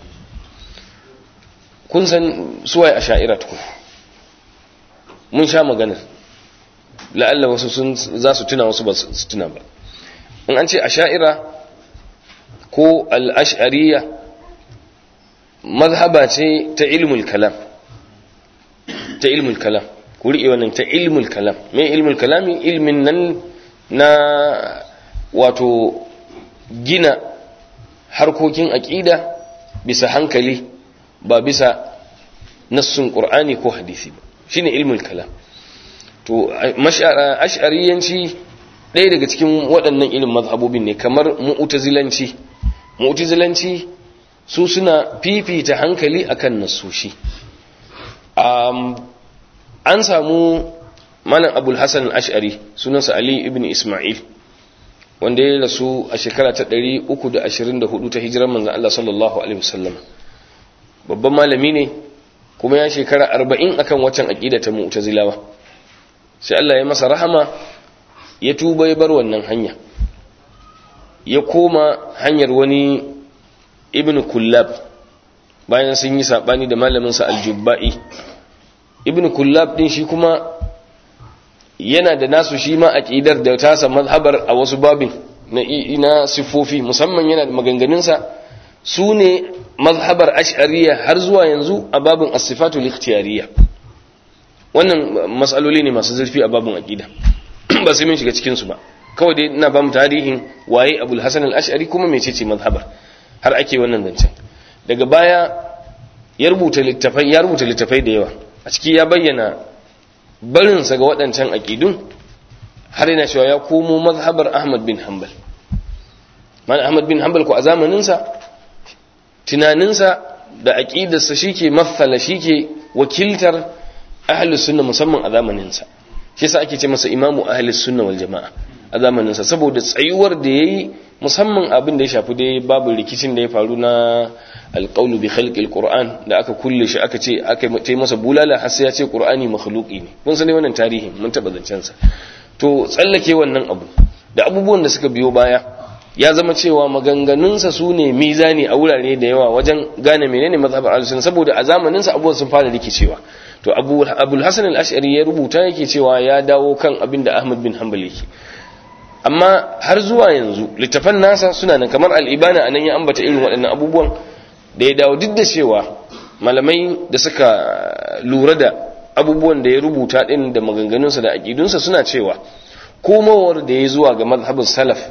kun san suwaye ash'ira tukun mun sha magana la'alla wasu sun za su tuna wasu ba su tuna ba in an ce ash'ira ko al-ash'ariyya mazhaba ce ta ilmul kalam ta ilmul kalam ku riƙe wannan ta ilmul kalam me ilmul kalami ilmin nan na wato gina harkokin aƙida bisa hankali ba bisa nassun ƙur'ani ko hadisi ba shine ilmul kalam to ash'ariyanci ɗaya daga cikin waɗannan ilmin mazhabobin ne kamar mu'tazilanci mu'tazilanci su suna fifita hankali akan nassoshi an samu malam abul hasan al-ash'ari sunansa ali ibn isma'il wanda ya rasu a shekara ta 324 ta hijirar manzon Allah sallallahu alaihi wasallam babban malami ne kuma ya shekara 40 akan waccan aqida ta mu'tazilawa sai Allah ya masa rahama ya tuba ya bar wannan hanya ya koma hanyar wani ibn kullab bayan sun yi sabani da malaminsa aljubba'i ibn kullab din shi kuma yana da nasu shi ma aqidar da tasa mazhabar a wasu babin na ina sifofi musamman yana da maganganunsa su ne mazhabar ash'ariyya har zuwa yanzu a babin as-sifatul ikhtiyariyya wannan matsaloli ne masu zurfi a babin aqida ba sai mun shiga cikin su ba kawai dai ina ba mu tarihin waye abul hasan al-ash'ari kuma mecece mazhabar har ake wannan zancen daga baya ya rubuta littafai ya rubuta littafai da yawa a ciki ya bayyana barinsa ga waɗancan aƙidun har yana cewa ya komo mazhabar Ahmad bin Hanbal man Ahmad bin Hanbal ko a zamaninsa tunaninsa da aƙidarsa shike mathala shike wakiltar ahlus sunna musamman a zamaninsa shi yasa ake ce masa imamu ahlus sunna wal jama'a a zamaninsa saboda tsayuwar da yayi musamman abin da ya shafi dai babu rikicin da ya faru na alƙaunu bi khalqil qur'an da aka kulle shi aka ce aka yi masa bulala har sai ya ce qur'ani makhluqi ne kun sani wannan tarihi mun taba zancen sa to tsallake wannan abu da abubuwan da suka biyo baya ya zama cewa maganganunsa su ne mizani a wurare da yawa wajen gane menene mazhabar al-sunna saboda a zamanin sa abubuwan sun fara rikicewa to abu abul hasan al-ash'ari ya rubuta yake cewa ya dawo kan abin da ahmad bin hanbal yake amma har zuwa yanzu littafan nasa suna nan kamar al-ibana anan ya ambata irin waɗannan abubuwan da ya dawo duk da cewa malamai da suka lura da abubuwan da ya rubuta din da maganganunsa da aƙidunsa suna cewa komowar da ya zuwa ga mazhabin salaf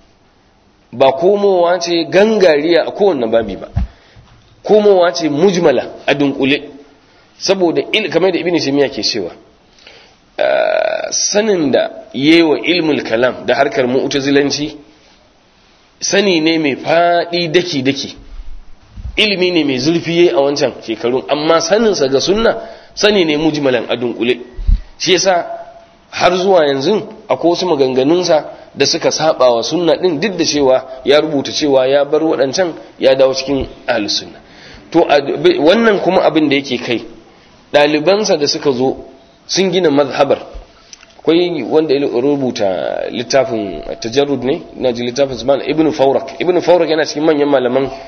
ba komowa ce gangariya a kowanne babi ba komowa ce mujmala a dunkule saboda kamar da ibn taymiya ke cewa sanin da yewa ilmul kalam da harkar mu'tazilanci sani ne mai fadi daki daki ilimi ne mai zurfi yayi a wancan shekarun amma saninsa ga sunna sani ne mujmalan a dunkule shi yasa har zuwa yanzu akwai wasu maganganunsa da suka saba wa sunna din duk da cewa ya rubuta cewa ya bar waɗancan ya dawo cikin ahlus sunna to wannan kuma abin da yake kai ɗalibansa da suka zo sun gina mazhabar akwai wanda ya rubuta littafin tajarrud ne na ji littafin zuman ibn faurak ibn faurak yana cikin manyan malaman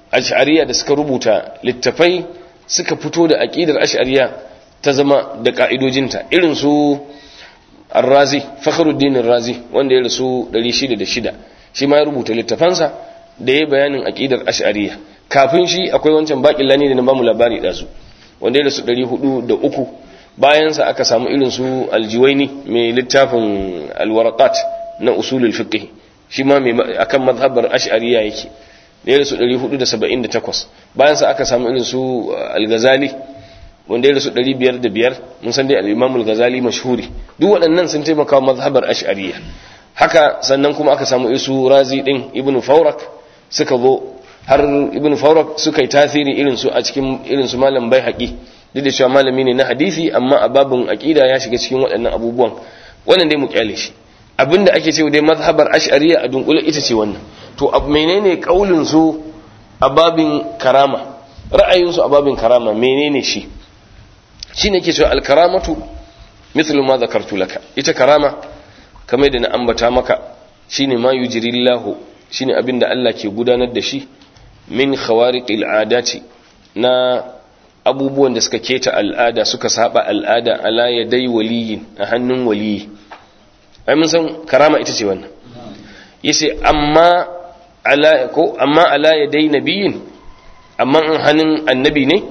ash'ariya da suka rubuta littafai suka fito da aqidar ash'ariya ta zama da ka'idojinta irin su ar-razi fakhruddin ar-razi wanda ya rasu 606 shi ma ya rubuta littafansa da ya bayanin aqidar ash'ariya kafin shi akwai wancan baƙin lani da na bamu labari da su wanda ya rasu 403 bayan sa aka samu irin su aljiwaini mai littafin alwaraqat na usulul fiqh shi ma mai akan mazhabar ash'ariya yake da ya rasu 478 bayan sa aka samu irin su al-ghazali wanda ya rasu 505 mun san dai al-imam al-ghazali mashhuri duk waɗannan sun taimaka wa mazhabar ash'ariya haka sannan kuma aka samu isu razi din ibnu fawrak suka zo har ibn fawrak suka yi tasiri irin su a cikin irin su malam bai haƙi duk da cewa malami ne na hadisi amma a babin aqida ya shiga cikin waɗannan abubuwan wannan dai mu kyale shi abinda ake cewa dai mazhabar ash'ariyya a dunkule ita ce wannan to menene kaulin su a babin karama ra'ayin su a babin karama menene shi shine yake cewa al-karamatu mithlu ma zakartu laka ita karama kamar da na ambata maka shine ma yujrillahu shine abinda Allah ke gudanar da shi min khawariqil adati na abubuwan da suka keta al'ada suka saba al'ada ala yadai waliyin a hannun waliyi ai mun san karama ita ce wannan yace amma ala ko amma ala yadai nabiyin amma an hannun annabi ne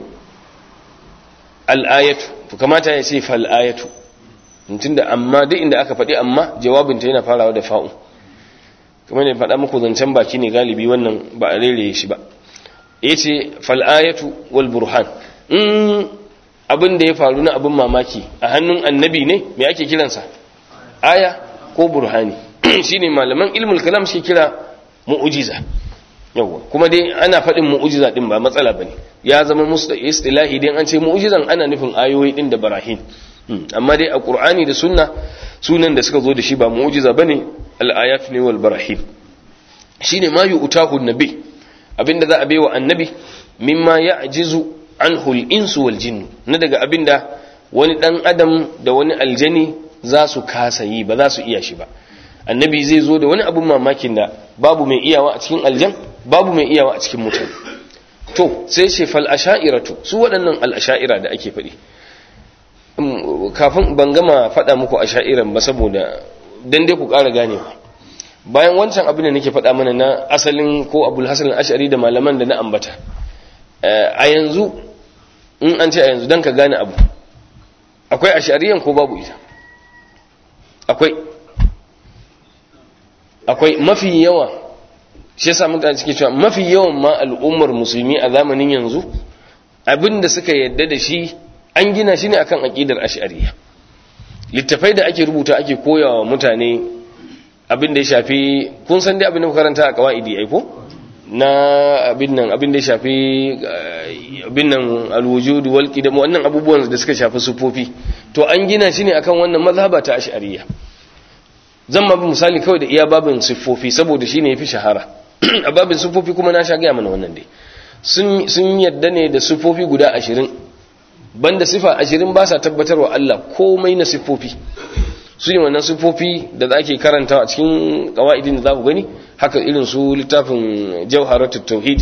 al'ayatu to kamata ya ce fal ayatu tunda amma duk inda aka faɗi amma jawabinta yana farawa da fa'u kuma ne faɗa muku zancen baki ne galibi wannan ba a rere shi ba ya ce fal'ayatu wal burhan in abin da ya faru na abin mamaki a hannun annabi ne mai ake kiransa aya ko burhani shi ne malaman ilmul kalam shi kira mu'ujiza yawwa kuma dai ana faɗin mu'ujiza ɗin ba matsala ba ne ya zama musu da istilahi idan an ce mu'ujizan ana nufin ayoyi ɗin da barahin amma dai a ƙur'ani da sunna sunan da suka zo da shi ba mu'ujiza ba ne al'ayat ne wal barahim shi ne ma yi utahu nabi abinda za a bai wa annabi mimma ya ajizu an hul'insu wal jinnu na daga abinda wani ɗan adam da wani aljani za su kasa yi ba za su iya shi ba annabi zai zo da wani abin mamakin da babu mai iyawa a cikin aljan babu mai iyawa a cikin mutane to sai ce fal asha'iratu su waɗannan al asha'ira da ake faɗi kafin ban gama faɗa muku asha'iran ba saboda dan dai ku ƙara ganewa bayan wancan abin da nake faɗa mana na asalin ko abul hasan ash'ari da malaman da na ambata a yanzu in an ce a yanzu dan ka gane abu akwai ash'ariyan ko babu ita akwai akwai mafi yawa shi yasa mutane suke cewa mafi yawan ma al'ummar musulmi a zamanin yanzu abin da suka yadda da shi an gina shi ne akan aqidar ash'ariyya littafai da ake rubuta ake koyawa mutane abin da ya shafi kun san dai abin da karanta a kawaidi ai ko na abin nan abin da ya shafi abin nan alwujud wal qidam wannan abubuwan da suka shafi sufofi to an gina shi ne akan wannan mazhaba ta ash'ariyya zan ma misali kawai da iya babin siffofi saboda shine yafi shahara a babin siffofi kuma na sha gaya mana wannan dai sun sun yadda ne da siffofi guda ashirin banda sifa ashirin ba sa tabbatarwa Allah komai na siffofi su ne wannan siffofi da za ke karanta a cikin kawa'idin da za ku gani haka irin su littafin jawharatut tauhid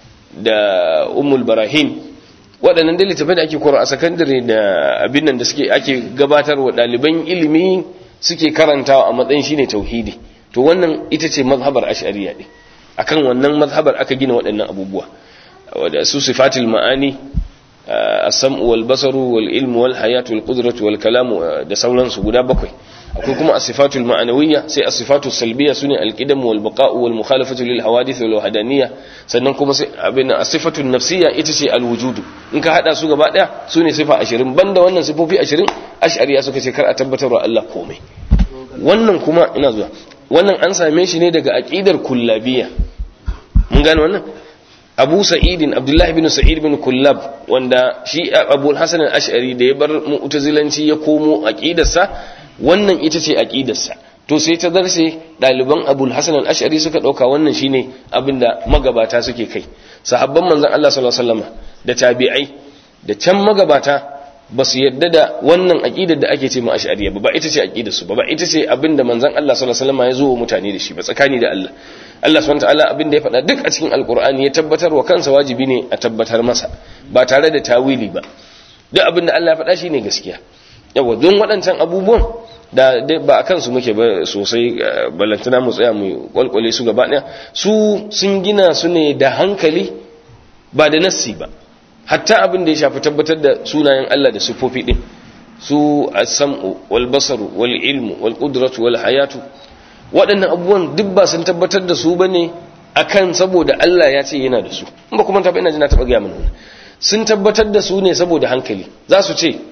da ummul barahin waɗannan da littafai da ake kora a sakandare da abin nan da suke ake gabatarwa ɗaliban ilimi suke karantawa a matsayin shine tauhidi to wannan ita ce mazhabar ash'ariyya din akan wannan mazhabar aka gina waɗannan abubuwa da su sifatul ma'ani as-sam'u wal basaru wal ilmu wal hayatu wal qudratu wal kalamu da sauransu guda bakwai akwai kuma as-sifatul ma'anawiyya sai as-sifatul salbiyya sune al-qidam wal baqa'u wal mukhalafatu lil hawadith wal wahdaniyya sannan kuma sai abin as-sifatul nafsiyya ita ce al-wujud in ka hada su gaba daya sune sifa 20 banda wannan sifofi 20 ash'ariya suka ce kar a tabbatarwa Allah komai wannan kuma ina zuwa wannan an same shi ne daga aqidar kullabiyya mun gane wannan Abu Sa'idin Abdullah ibn Sa'id ibn Kullab wanda shi Abu Hasan al-Ash'ari da ya bar mu'tazilanci ya komo aqidarsa wannan ita ce aqidarsa to sai ta darse daliban Abu Hasan al-Ash'ari suka dauka wannan shine abinda magabata suke kai sahabban manzon Allah sallallahu alaihi wasallam da tabi'ai da can magabata ba su yadda da wannan aqidar da ake ce ma ash'ariyya ba ba ita ce aqidar su ba ba ita ce abinda manzon Allah sallallahu alaihi wasallam ya zo wa mutane da shi ba tsakani da Allah Allah subhanahu wataala abin da ya faɗa duk a cikin alkur'ani ya tabbatar wa kansa wajibi ne a tabbatar masa ba tare da tawili ba duk abin da Allah ya faɗa shine gaskiya yawa don waɗancan abubuwan da ba a kansu muke ba sosai ballantana mu tsaya mu kwalkwale su gaba ɗaya su sun gina su ne da hankali ba da nassi ba hatta abin da ya shafi tabbatar da sunayen Allah da sifofi din su as-sam'u wal basaru wal ilmu wal qudratu wal hayatu waɗannan abubuwan duk ba sun tabbatar da su bane akan saboda Allah ya ce yana da su in ba kuma ta ina jina taɓa gaya mana sun tabbatar da su ne saboda hankali za su ce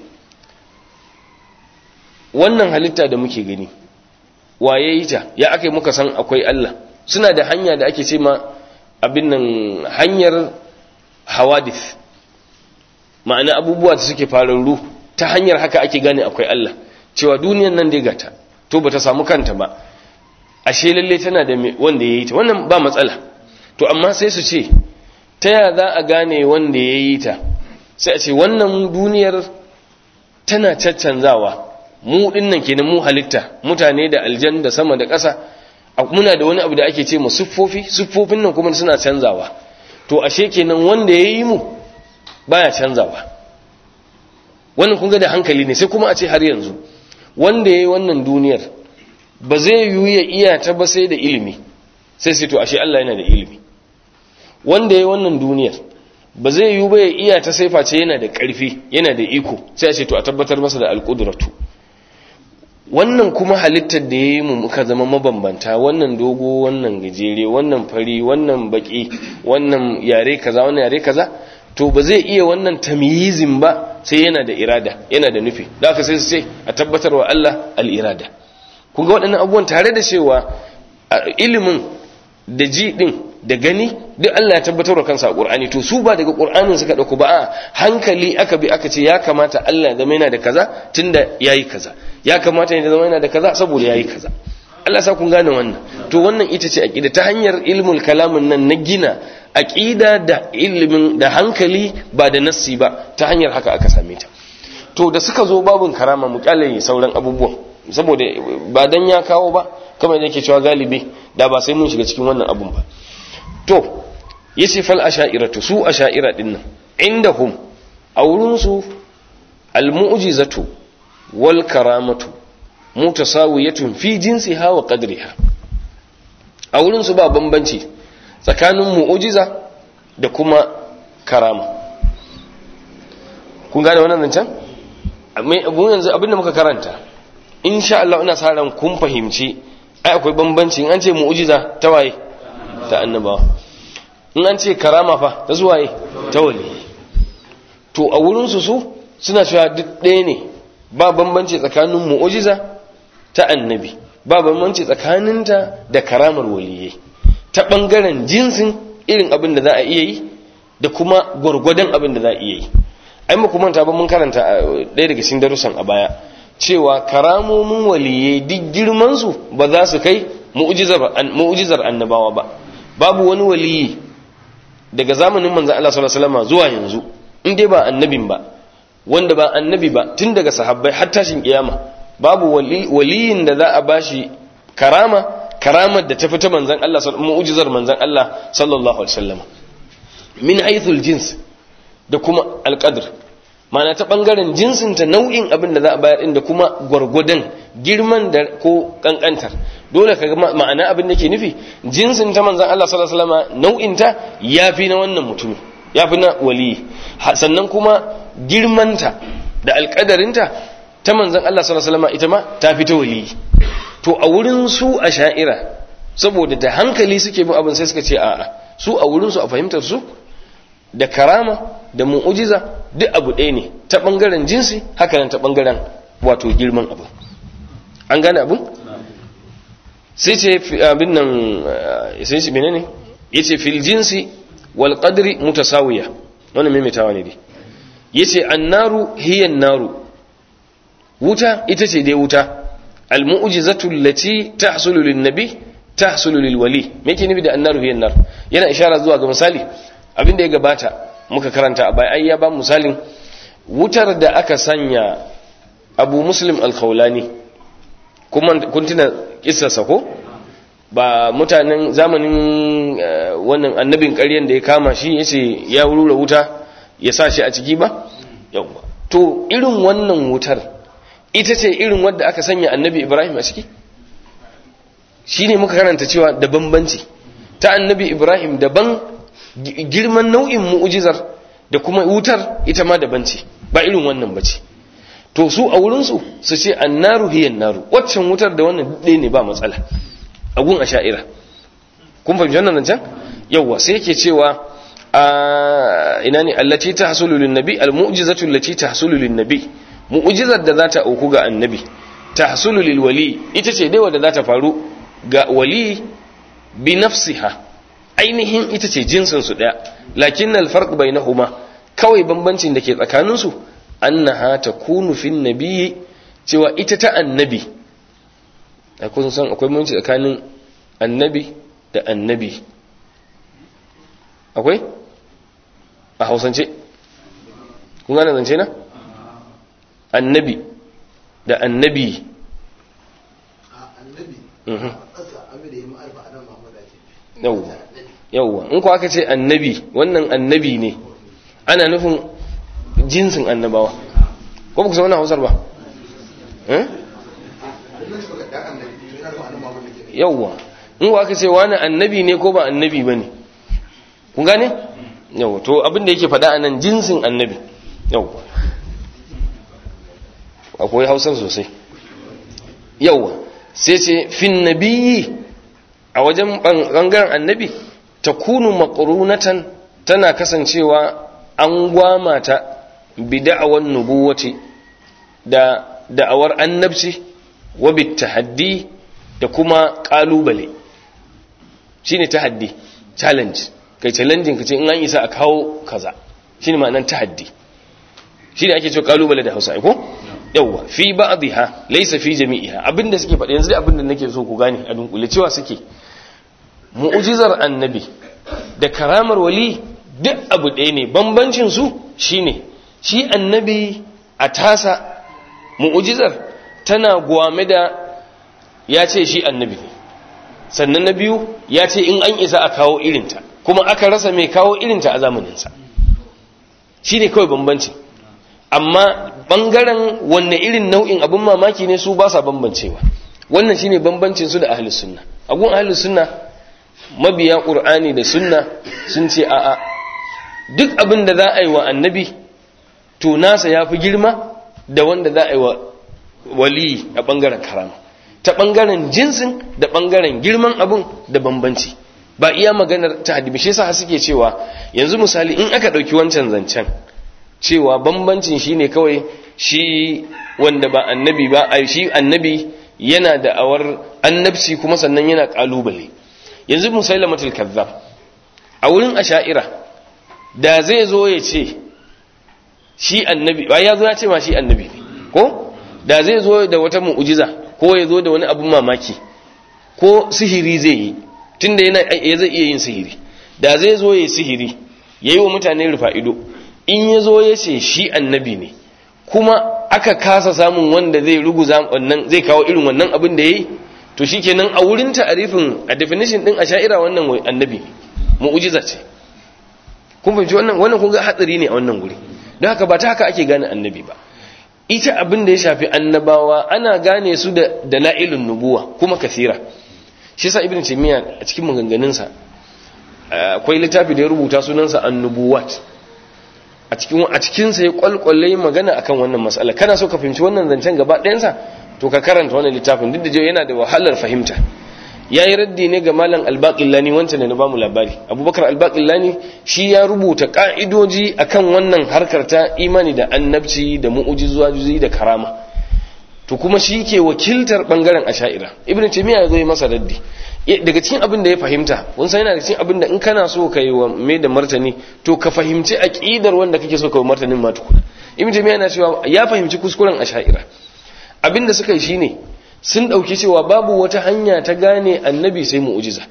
wannan halitta da muke gani waye yi ta ya aka yi muka san akwai Allah suna da hanya da ake ce ma abin nan hanyar hawadith ma'ana abubuwa da suke fararru ta hanyar haka ake gane akwai Allah cewa duniyan nan dai gata to bata samu kanta ba ashe lalle tana da wanda yayi ta wannan ba matsala to amma sai su ce ta ya za a gane wanda yayi ta sai a ce wannan duniyar tana caccanzawa mu dinnan kenan mu halitta mutane da aljan da sama da ƙasa muna da wani abu da ake ce mu siffofi siffofin nan kuma suna canzawa to ashe kenan wanda yayi mu baya canzawa wannan kun ga da hankali ne sai kuma a ce har yanzu wanda yayi wannan duniyar ba zai yiwu ya iya ta ba sai da ilimi sai sai to ashe Allah yana da ilimi wanda yayi wannan duniyar ba zai yiwu ba ya iya ta sai face yana da ƙarfi yana da iko sai a ce to a tabbatar masa da alƙudratu wannan kuma halittar da ya yi mu muka zama mabambanta wannan dogo wannan gajere wannan fari wannan baki wannan yare kaza wannan yare kaza to ba zai iya wannan tamyizin ba sai yana da irada yana da nufi da aka sai su ce a tabbatar wa Allah al-irada kun ga waɗannan abubuwan tare da cewa ilimin da ji din da gani duk Allah ya tabbatar wa kansa a Qur'ani to su ba daga Qur'anin suka dauko ba a hankali aka bi aka ce ya kamata Allah ya zama yana da kaza tunda yayi kaza ya kamata ya zama yana da kaza saboda yayi kaza Allah sa kun gane wannan to wannan ita ce aqida ta hanyar ilmul kalamin nan na gina aqida da ilimin da hankali ba da nassi ba ta hanyar haka aka same ta to da suka zo babun karama mu kyale sauran abubuwan saboda ba dan ya kawo ba kamar yake cewa galibi da ba sai mun shiga cikin wannan abun ba to yace fal asha'iratu su asha'ira din nan indahum a wurin su al mu'jizatu wal karamatu mutasawiyatun fi jinsiha wa qadriha a wurin su ba bambanci tsakanin mu'jiza da kuma karama kun gane wannan zancen abun yanzu abinda muka karanta insha Allah ina sa ran kun fahimci ai akwai bambanci in an ce mu'jiza ta waye ta annabawa in an ce karama fa ta zuwaye ta wali to a wurinsu su suna cewa duk ɗaya ne ba bambanci tsakanin mu'ujiza ta annabi ba bambanci tsakaninta da karamar waliyai ta ɓangaren jinsin irin abin da za a iya yi da kuma gwargwadon abin da za a iya yi ai muku manta ba mun karanta ɗaya daga cikin darussan a baya cewa karamomin waliyai duk girmansu ba za su kai mu'ujizar annabawa ba babu wani waliyi daga zamanin manzan Allah sallallahu alaihi wasallam zuwa yanzu in dai ba annabin ba wanda ba annabi ba tun daga sahabbai har tashin kiyama babu waliyin da za a bashi karama karamar da ta fita manzan Allah mu'ujizar manzan Allah sallallahu alaihi wasallam min haythul jins da kuma alqadr ma'ana ta bangaren jinsin ta nau'in abin da za a bayar din da kuma gwargwadon girman da ko kankantar dole ka ma'ana abin da ke nufi jinsin ta manzan Allah sallallahu alaihi wasallam nau'in ta yafi na wannan mutumi yafi na wali sannan kuma girmanta da alƙadarinta ta manzan Allah sallallahu alaihi wasallam ita ma ta fi ta wali to a wurin su a sha'ira saboda da hankali suke bin abin sai suka ce a'a su a wurin su a fahimtar su da karama da mu'ujiza duk abu ɗaya ne ta ɓangaren jinsi haka nan ta ɓangaren wato girman abu an gane abin sai ce abin nan sai ce menene yace fil jinsi wal qadri mutasawiya wannan maimaitawa ne dai yace annaru hiya naru wuta ita ce dai wuta al mu'jizatu allati tahsulu lin nabi tahsulu lil wali me yake nufi da annaru hiya nar yana ishara zuwa ga misali abin da ya gabata muka karanta a baya ai ya ba misalin wutar da aka sanya abu muslim al-khawlani kuma kun tuna kissarsa ko ba mutanen zamanin wannan annabin ƙaryen da ya kama shi ya ce ya rura wuta ya sa shi a ciki ba yawwa to irin wannan wutar ita ce irin wadda aka sanya annabi ibrahim a ciki shi ne muka karanta cewa da bambanci ta annabi ibrahim daban girman nau'in mu'ujizar da kuma wutar ita ma daban ce ba irin wannan ba ce to su a wurinsu su ce annaru hiyan naru waccan wutar da wannan ɗaya ne ba matsala a gun a sha'ira kun fahimci wannan nan can yawwa sai yake cewa a ina ne allati tahsulu lin nabi al mu'jizatu allati tahsulu lin nabi mu'jizar da za ta auku ga annabi tahsulu lil wali ita ce dai wadda za ta faru ga wali bi nafsiha ainihin ita ce jinsin su daya lakin al farq bainahuma kawai bambancin da ke tsakanin su annaha takunu fin nabiyyi cewa ita ta annabi akwai san akwai bambanci tsakanin annabi da annabi akwai a hausance kun gane zance na annabi da annabi yauwa in ku aka ce annabi wannan annabi ne ana nufin jinsin annabawa ko ba ku san hausar ba yauwa in ku aka ce wani annabi ne ko ba annabi ba ne kun gane yauwa to abinda yake faɗa a nan jinsin annabi yauwa akwai hausar sosai yauwa sai ce fin nabiyyi a wajen ɓangaren annabi ta kunu maƙarunatan tana kasancewa an gwama ta bi da'awar nubuwati da da'awar annabci wa bi tahaddi da kuma ƙalubale shine tahaddi challenge kai challenging kace in an isa a kawo kaza shine ma'anar tahaddi shine ake cewa ƙalubale da Hausa ko yawwa fi ba'dha laysa fi jami'iha abinda suke faɗa yanzu dai abinda nake so ku gane a dunkule cewa suke mu'jizar annabi da karamar wali duk abu ɗaya ne bambancin su shine shi annabi a tasa mu'jizar tana gwame da ya ce shi annabi ne sannan na biyu ya ce in an isa a kawo irinta kuma aka rasa mai kawo irinta a zamaninsa shi ne kawai bambancin amma bangaren wanne irin nau'in abin mamaki ne su ba sa bambancewa wannan shine bambancin su da ahlus sunna agun ahlus sunna mabiya qur'ani da sunna sun ce a'a duk abin da za a yi wa annabi to nasa yafi girma da wanda za a yi wa wali a bangaren karama ta bangaren jinsin da bangaren girman abin da bambanci ba iya maganar ta hadibi shi yasa suke cewa yanzu misali in aka dauki wancan zancen cewa bambancin shi ne kawai shi wanda ba annabi ba a shi annabi yana da awar annabci kuma sannan yana kalubale yanzu musailamatul kazzab a wurin asha'ira da zai zo ya ce shi annabi ba ya zo ya ce ma shi annabi ne ko da zai zo da wata mu'ujiza ko ya zo da wani abun mamaki ko sihiri zai yi tunda yana ya zai iya yin sihiri da zai zo ya yi sihiri yayi wa mutane rufa ido in ya zo ya ce shi annabi ne kuma aka kasa samun wanda zai ruguza wannan zai kawo irin wannan abin da ya yi to shi kenan a wurin ta'arifin a definition din a sha'ira wannan annabi mu'ujiza ce kun fahimci wannan wannan kun ga hatsari ne a wannan guri don haka ba ta haka ake gane annabi ba ita abin da ya shafi annabawa ana gane su da dala'ilun nubuwa kuma kasira shi yasa ibn taymiya a cikin maganganunsa akwai littafi da ya rubuta sunansa annubuwat a cikin a cikin sa ya kwalkwalle magana akan wannan mas'ala kana so ka fahimci wannan zancen gaba ɗayansa to ka karanta wannan littafin duk da yana da wahalar fahimta yayi raddi ne ga malam albaqillani wancan ne na bamu labari abubakar albaqillani shi ya rubuta ka'idoji akan wannan harkar ta imani da annabci da mu'ujizoji da karama to kuma shi ke wakiltar bangaren asha'ira ibn taymiya ya zo masa raddi daga cikin abin da ya fahimta kun san yana da cikin abin da in kana so ka yi wa mai da martani to ka fahimci aqidar wanda kake so ka yi martanin ma tukuna ibn taymiya yana cewa ya fahimci kuskuren asha'ira abin da suka yi shine sun dauki cewa babu wata hanya ta gane annabi sai mu'jiza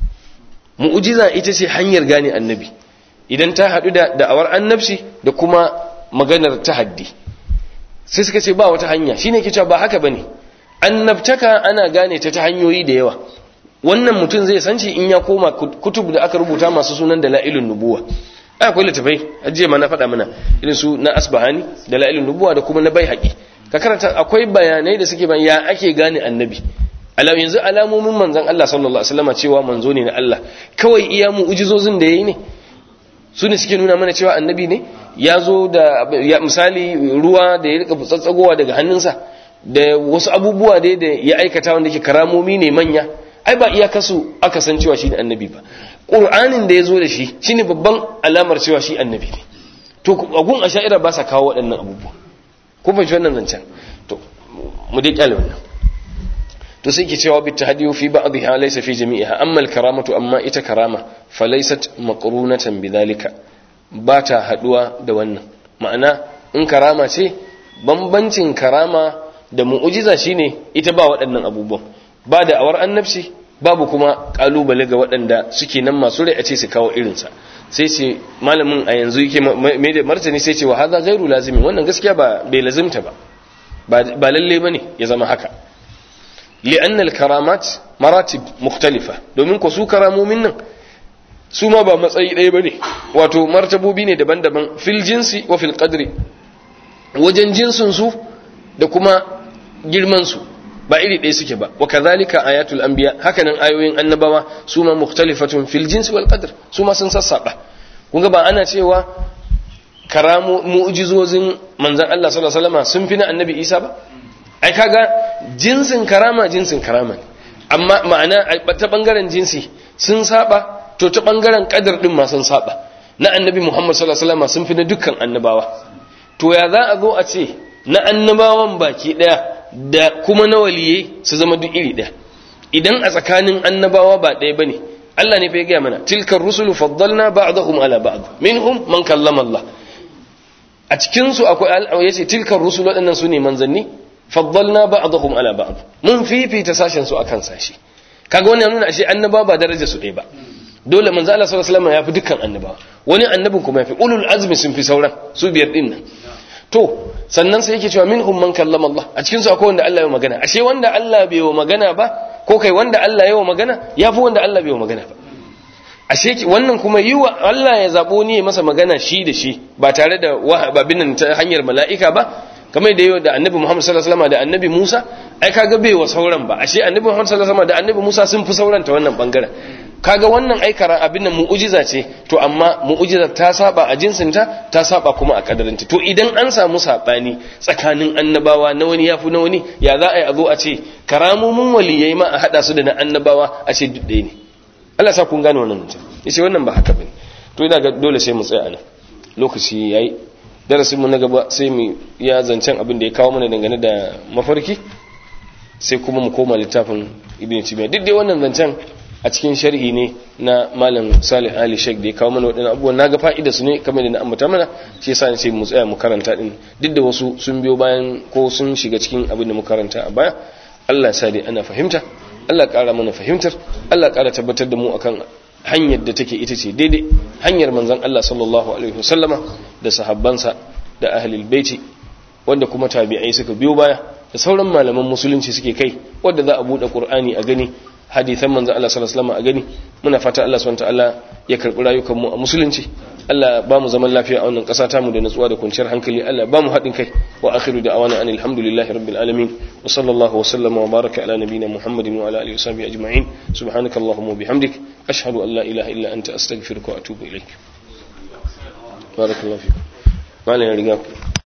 mu'jiza ita ce hanyar gane annabi idan ta hadu da da'awar annabci da kuma maganar tahaddi sai suka ce ba wata hanya shine ke cewa ba haka bane annabtaka ana gane ta ta hanyoyi da yawa wannan mutum zai san shi in ya koma kutub da aka rubuta masu sunan dalailun nubuwa ai akwai littafai ajiye ma na faɗa mana irin su na asbahani dalailun nubuwa da kuma na baihaqi ka karanta akwai bayanai da suke ban ya ake gane annabi alam yanzu alamomin manzon Allah sallallahu alaihi wasallam cewa manzo ne na Allah kawai iya mu'jizozin da yayi ne su ne suke nuna mana cewa annabi ne ya zo da ya misali ruwa da ya rika tsatsagowa daga hannunsa da wasu abubuwa dai da ya aikata wanda ke karamomi ne manya ai ba iya kasu aka san cewa shi ne annabi ba qur'anin da ya zo da shi shine babban alamar cewa shi annabi ne to agun asha'ira ba sa kawo waɗannan abubuwa ko fahimci wannan zancen to mu dai kyale wannan to sai ke cewa bit tahdiyu fi ba'dha laysa fi jami'iha amma al karamatu amma ita karama falaysat maqrunatan bidhalika ba ta haduwa da wannan ma'ana in karama ce bambancin karama da mu'ujiza shine ita ba waɗannan abubuwan ba da awar annabci babu kuma kalubale ga waɗanda suke nan masu rai a ce su kawo irinsa sai ce malamin a yanzu yake mai da martani sai ce wa haza gairu lazimi wannan gaskiya ba bai lazimta ba ba lalle bane ya zama haka li'anna al-karamat maratib mukhtalifa domin ko su karamomin nan su ma ba matsayi ɗaya bane wato martabobi ne daban-daban fil jinsi wa fil qadri wajen jinsin su da kuma girman su ba iri ɗaya suke ba wa kadhalika ayatul anbiya hakanan ayoyin annabawa su ma mukhtalifatun fil jinsi wal qadr su ma sun sassaba kun ga ba ana cewa karamu mu'jizozin manzon Allah sallallahu alaihi wasallam sun fi na annabi Isa ba ai kaga jinsin karama jinsin karama ne amma ma'ana ta bangaren jinsi sun saba to ta bangaren kadar din ma sun saba na annabi Muhammad sallallahu alaihi wasallam sun fi na dukkan annabawa to ya za a zo a ce na annabawan baki daya da kuma na waliyai su zama duk iri ɗaya idan a tsakanin annabawa ba ɗaya bane Allah ne fa ya gaya mana tilkar rusulu faddalna ba'dahum ala ba'd minhum man kallama Allah a cikin su akwai yace tilkar rusulu waɗannan su ne manzanni faddalna ba'dahum ala ba'd mun fifita sashen su akan sashi kaga wannan nuna ashe annaba ba daraja su ɗaya ba dole manzo Allah sallallahu alaihi wasallam ya fi dukkan annabawa wani annabin kuma ya fi ulul azmi sun fi sauran su biyar din nan to sannan sai yake cewa minhum man kallama Allah a cikin su akwai wanda Allah ya magana ashe wanda Allah bai wa magana ba ko kai wanda Allah ya wa magana yafi wanda Allah bai wa magana ba ashe wannan kuma yi wa Allah ya zabo ni masa magana shi da shi ba tare da wahababin nan ta hanyar mala'ika ba kamar da yau da annabi Muhammad sallallahu alaihi wasallam da annabi Musa ai kaga bai wa sauran ba ashe annabi Muhammad sallallahu alaihi wasallam da annabi Musa sun fi sauran ta wannan bangaren kaga wannan aikara abin nan mu'ujiza ce to amma mu'ujizar ta saba a jinsinta ta saba kuma a kadarinta to idan an samu sabani tsakanin annabawa na wani yafi na wani ya za a yi a zo a ce karamomin waliyai ma a hada su da na annabawa a ce duk ɗaya ne Allah sa kun gane wannan mutum yace wannan ba haka bane to ina ga dole sai mu tsaya nan lokaci yayi darasin mu na gaba sai mu ya zancen abin da ya kawo mana dangane da mafarki sai kuma mu koma littafin ibn timiya duk dai wannan zancen a cikin sharhi ne na malam salih ali sheik da ya kawo mana waɗannan abubuwan na ga fa'ida su ne kamar da na ambata mana shi yasa ne sai mu tsaya mu karanta din duk da wasu sun biyo bayan ko sun shiga cikin abin da mu karanta a baya Allah ya sa dai ana fahimta Allah ƙara mana fahimtar Allah ƙara tabbatar da mu akan hanyar da take ita ce daidai hanyar manzon Allah sallallahu alaihi wasallama da sahabbansa da ahlul baiti wanda kuma tabi'ai suka biyo baya da sauran malaman musulunci suke kai wanda za a bude qur'ani a gani hadithan manzo Allah sallallahu alaihi wasallam a gani muna fata Allah subhanahu wataala ya karbi rayukan mu a musulunci Allah ba mu zaman lafiya a wannan kasa ta mu da natsuwa da kwanciyar hankali Allah ba mu haɗin kai wa akhiru da'awana anil hamdulillahi rabbil alamin wa sallallahu wa sallama wa baraka ala nabiyyina muhammadin wa ala alihi wa sahbihi ajma'in subhanakallahumma wa bihamdik ashhadu an la ilaha illa anta astaghfiruka wa atubu ilaik barakallahu fiik malam ya riga ku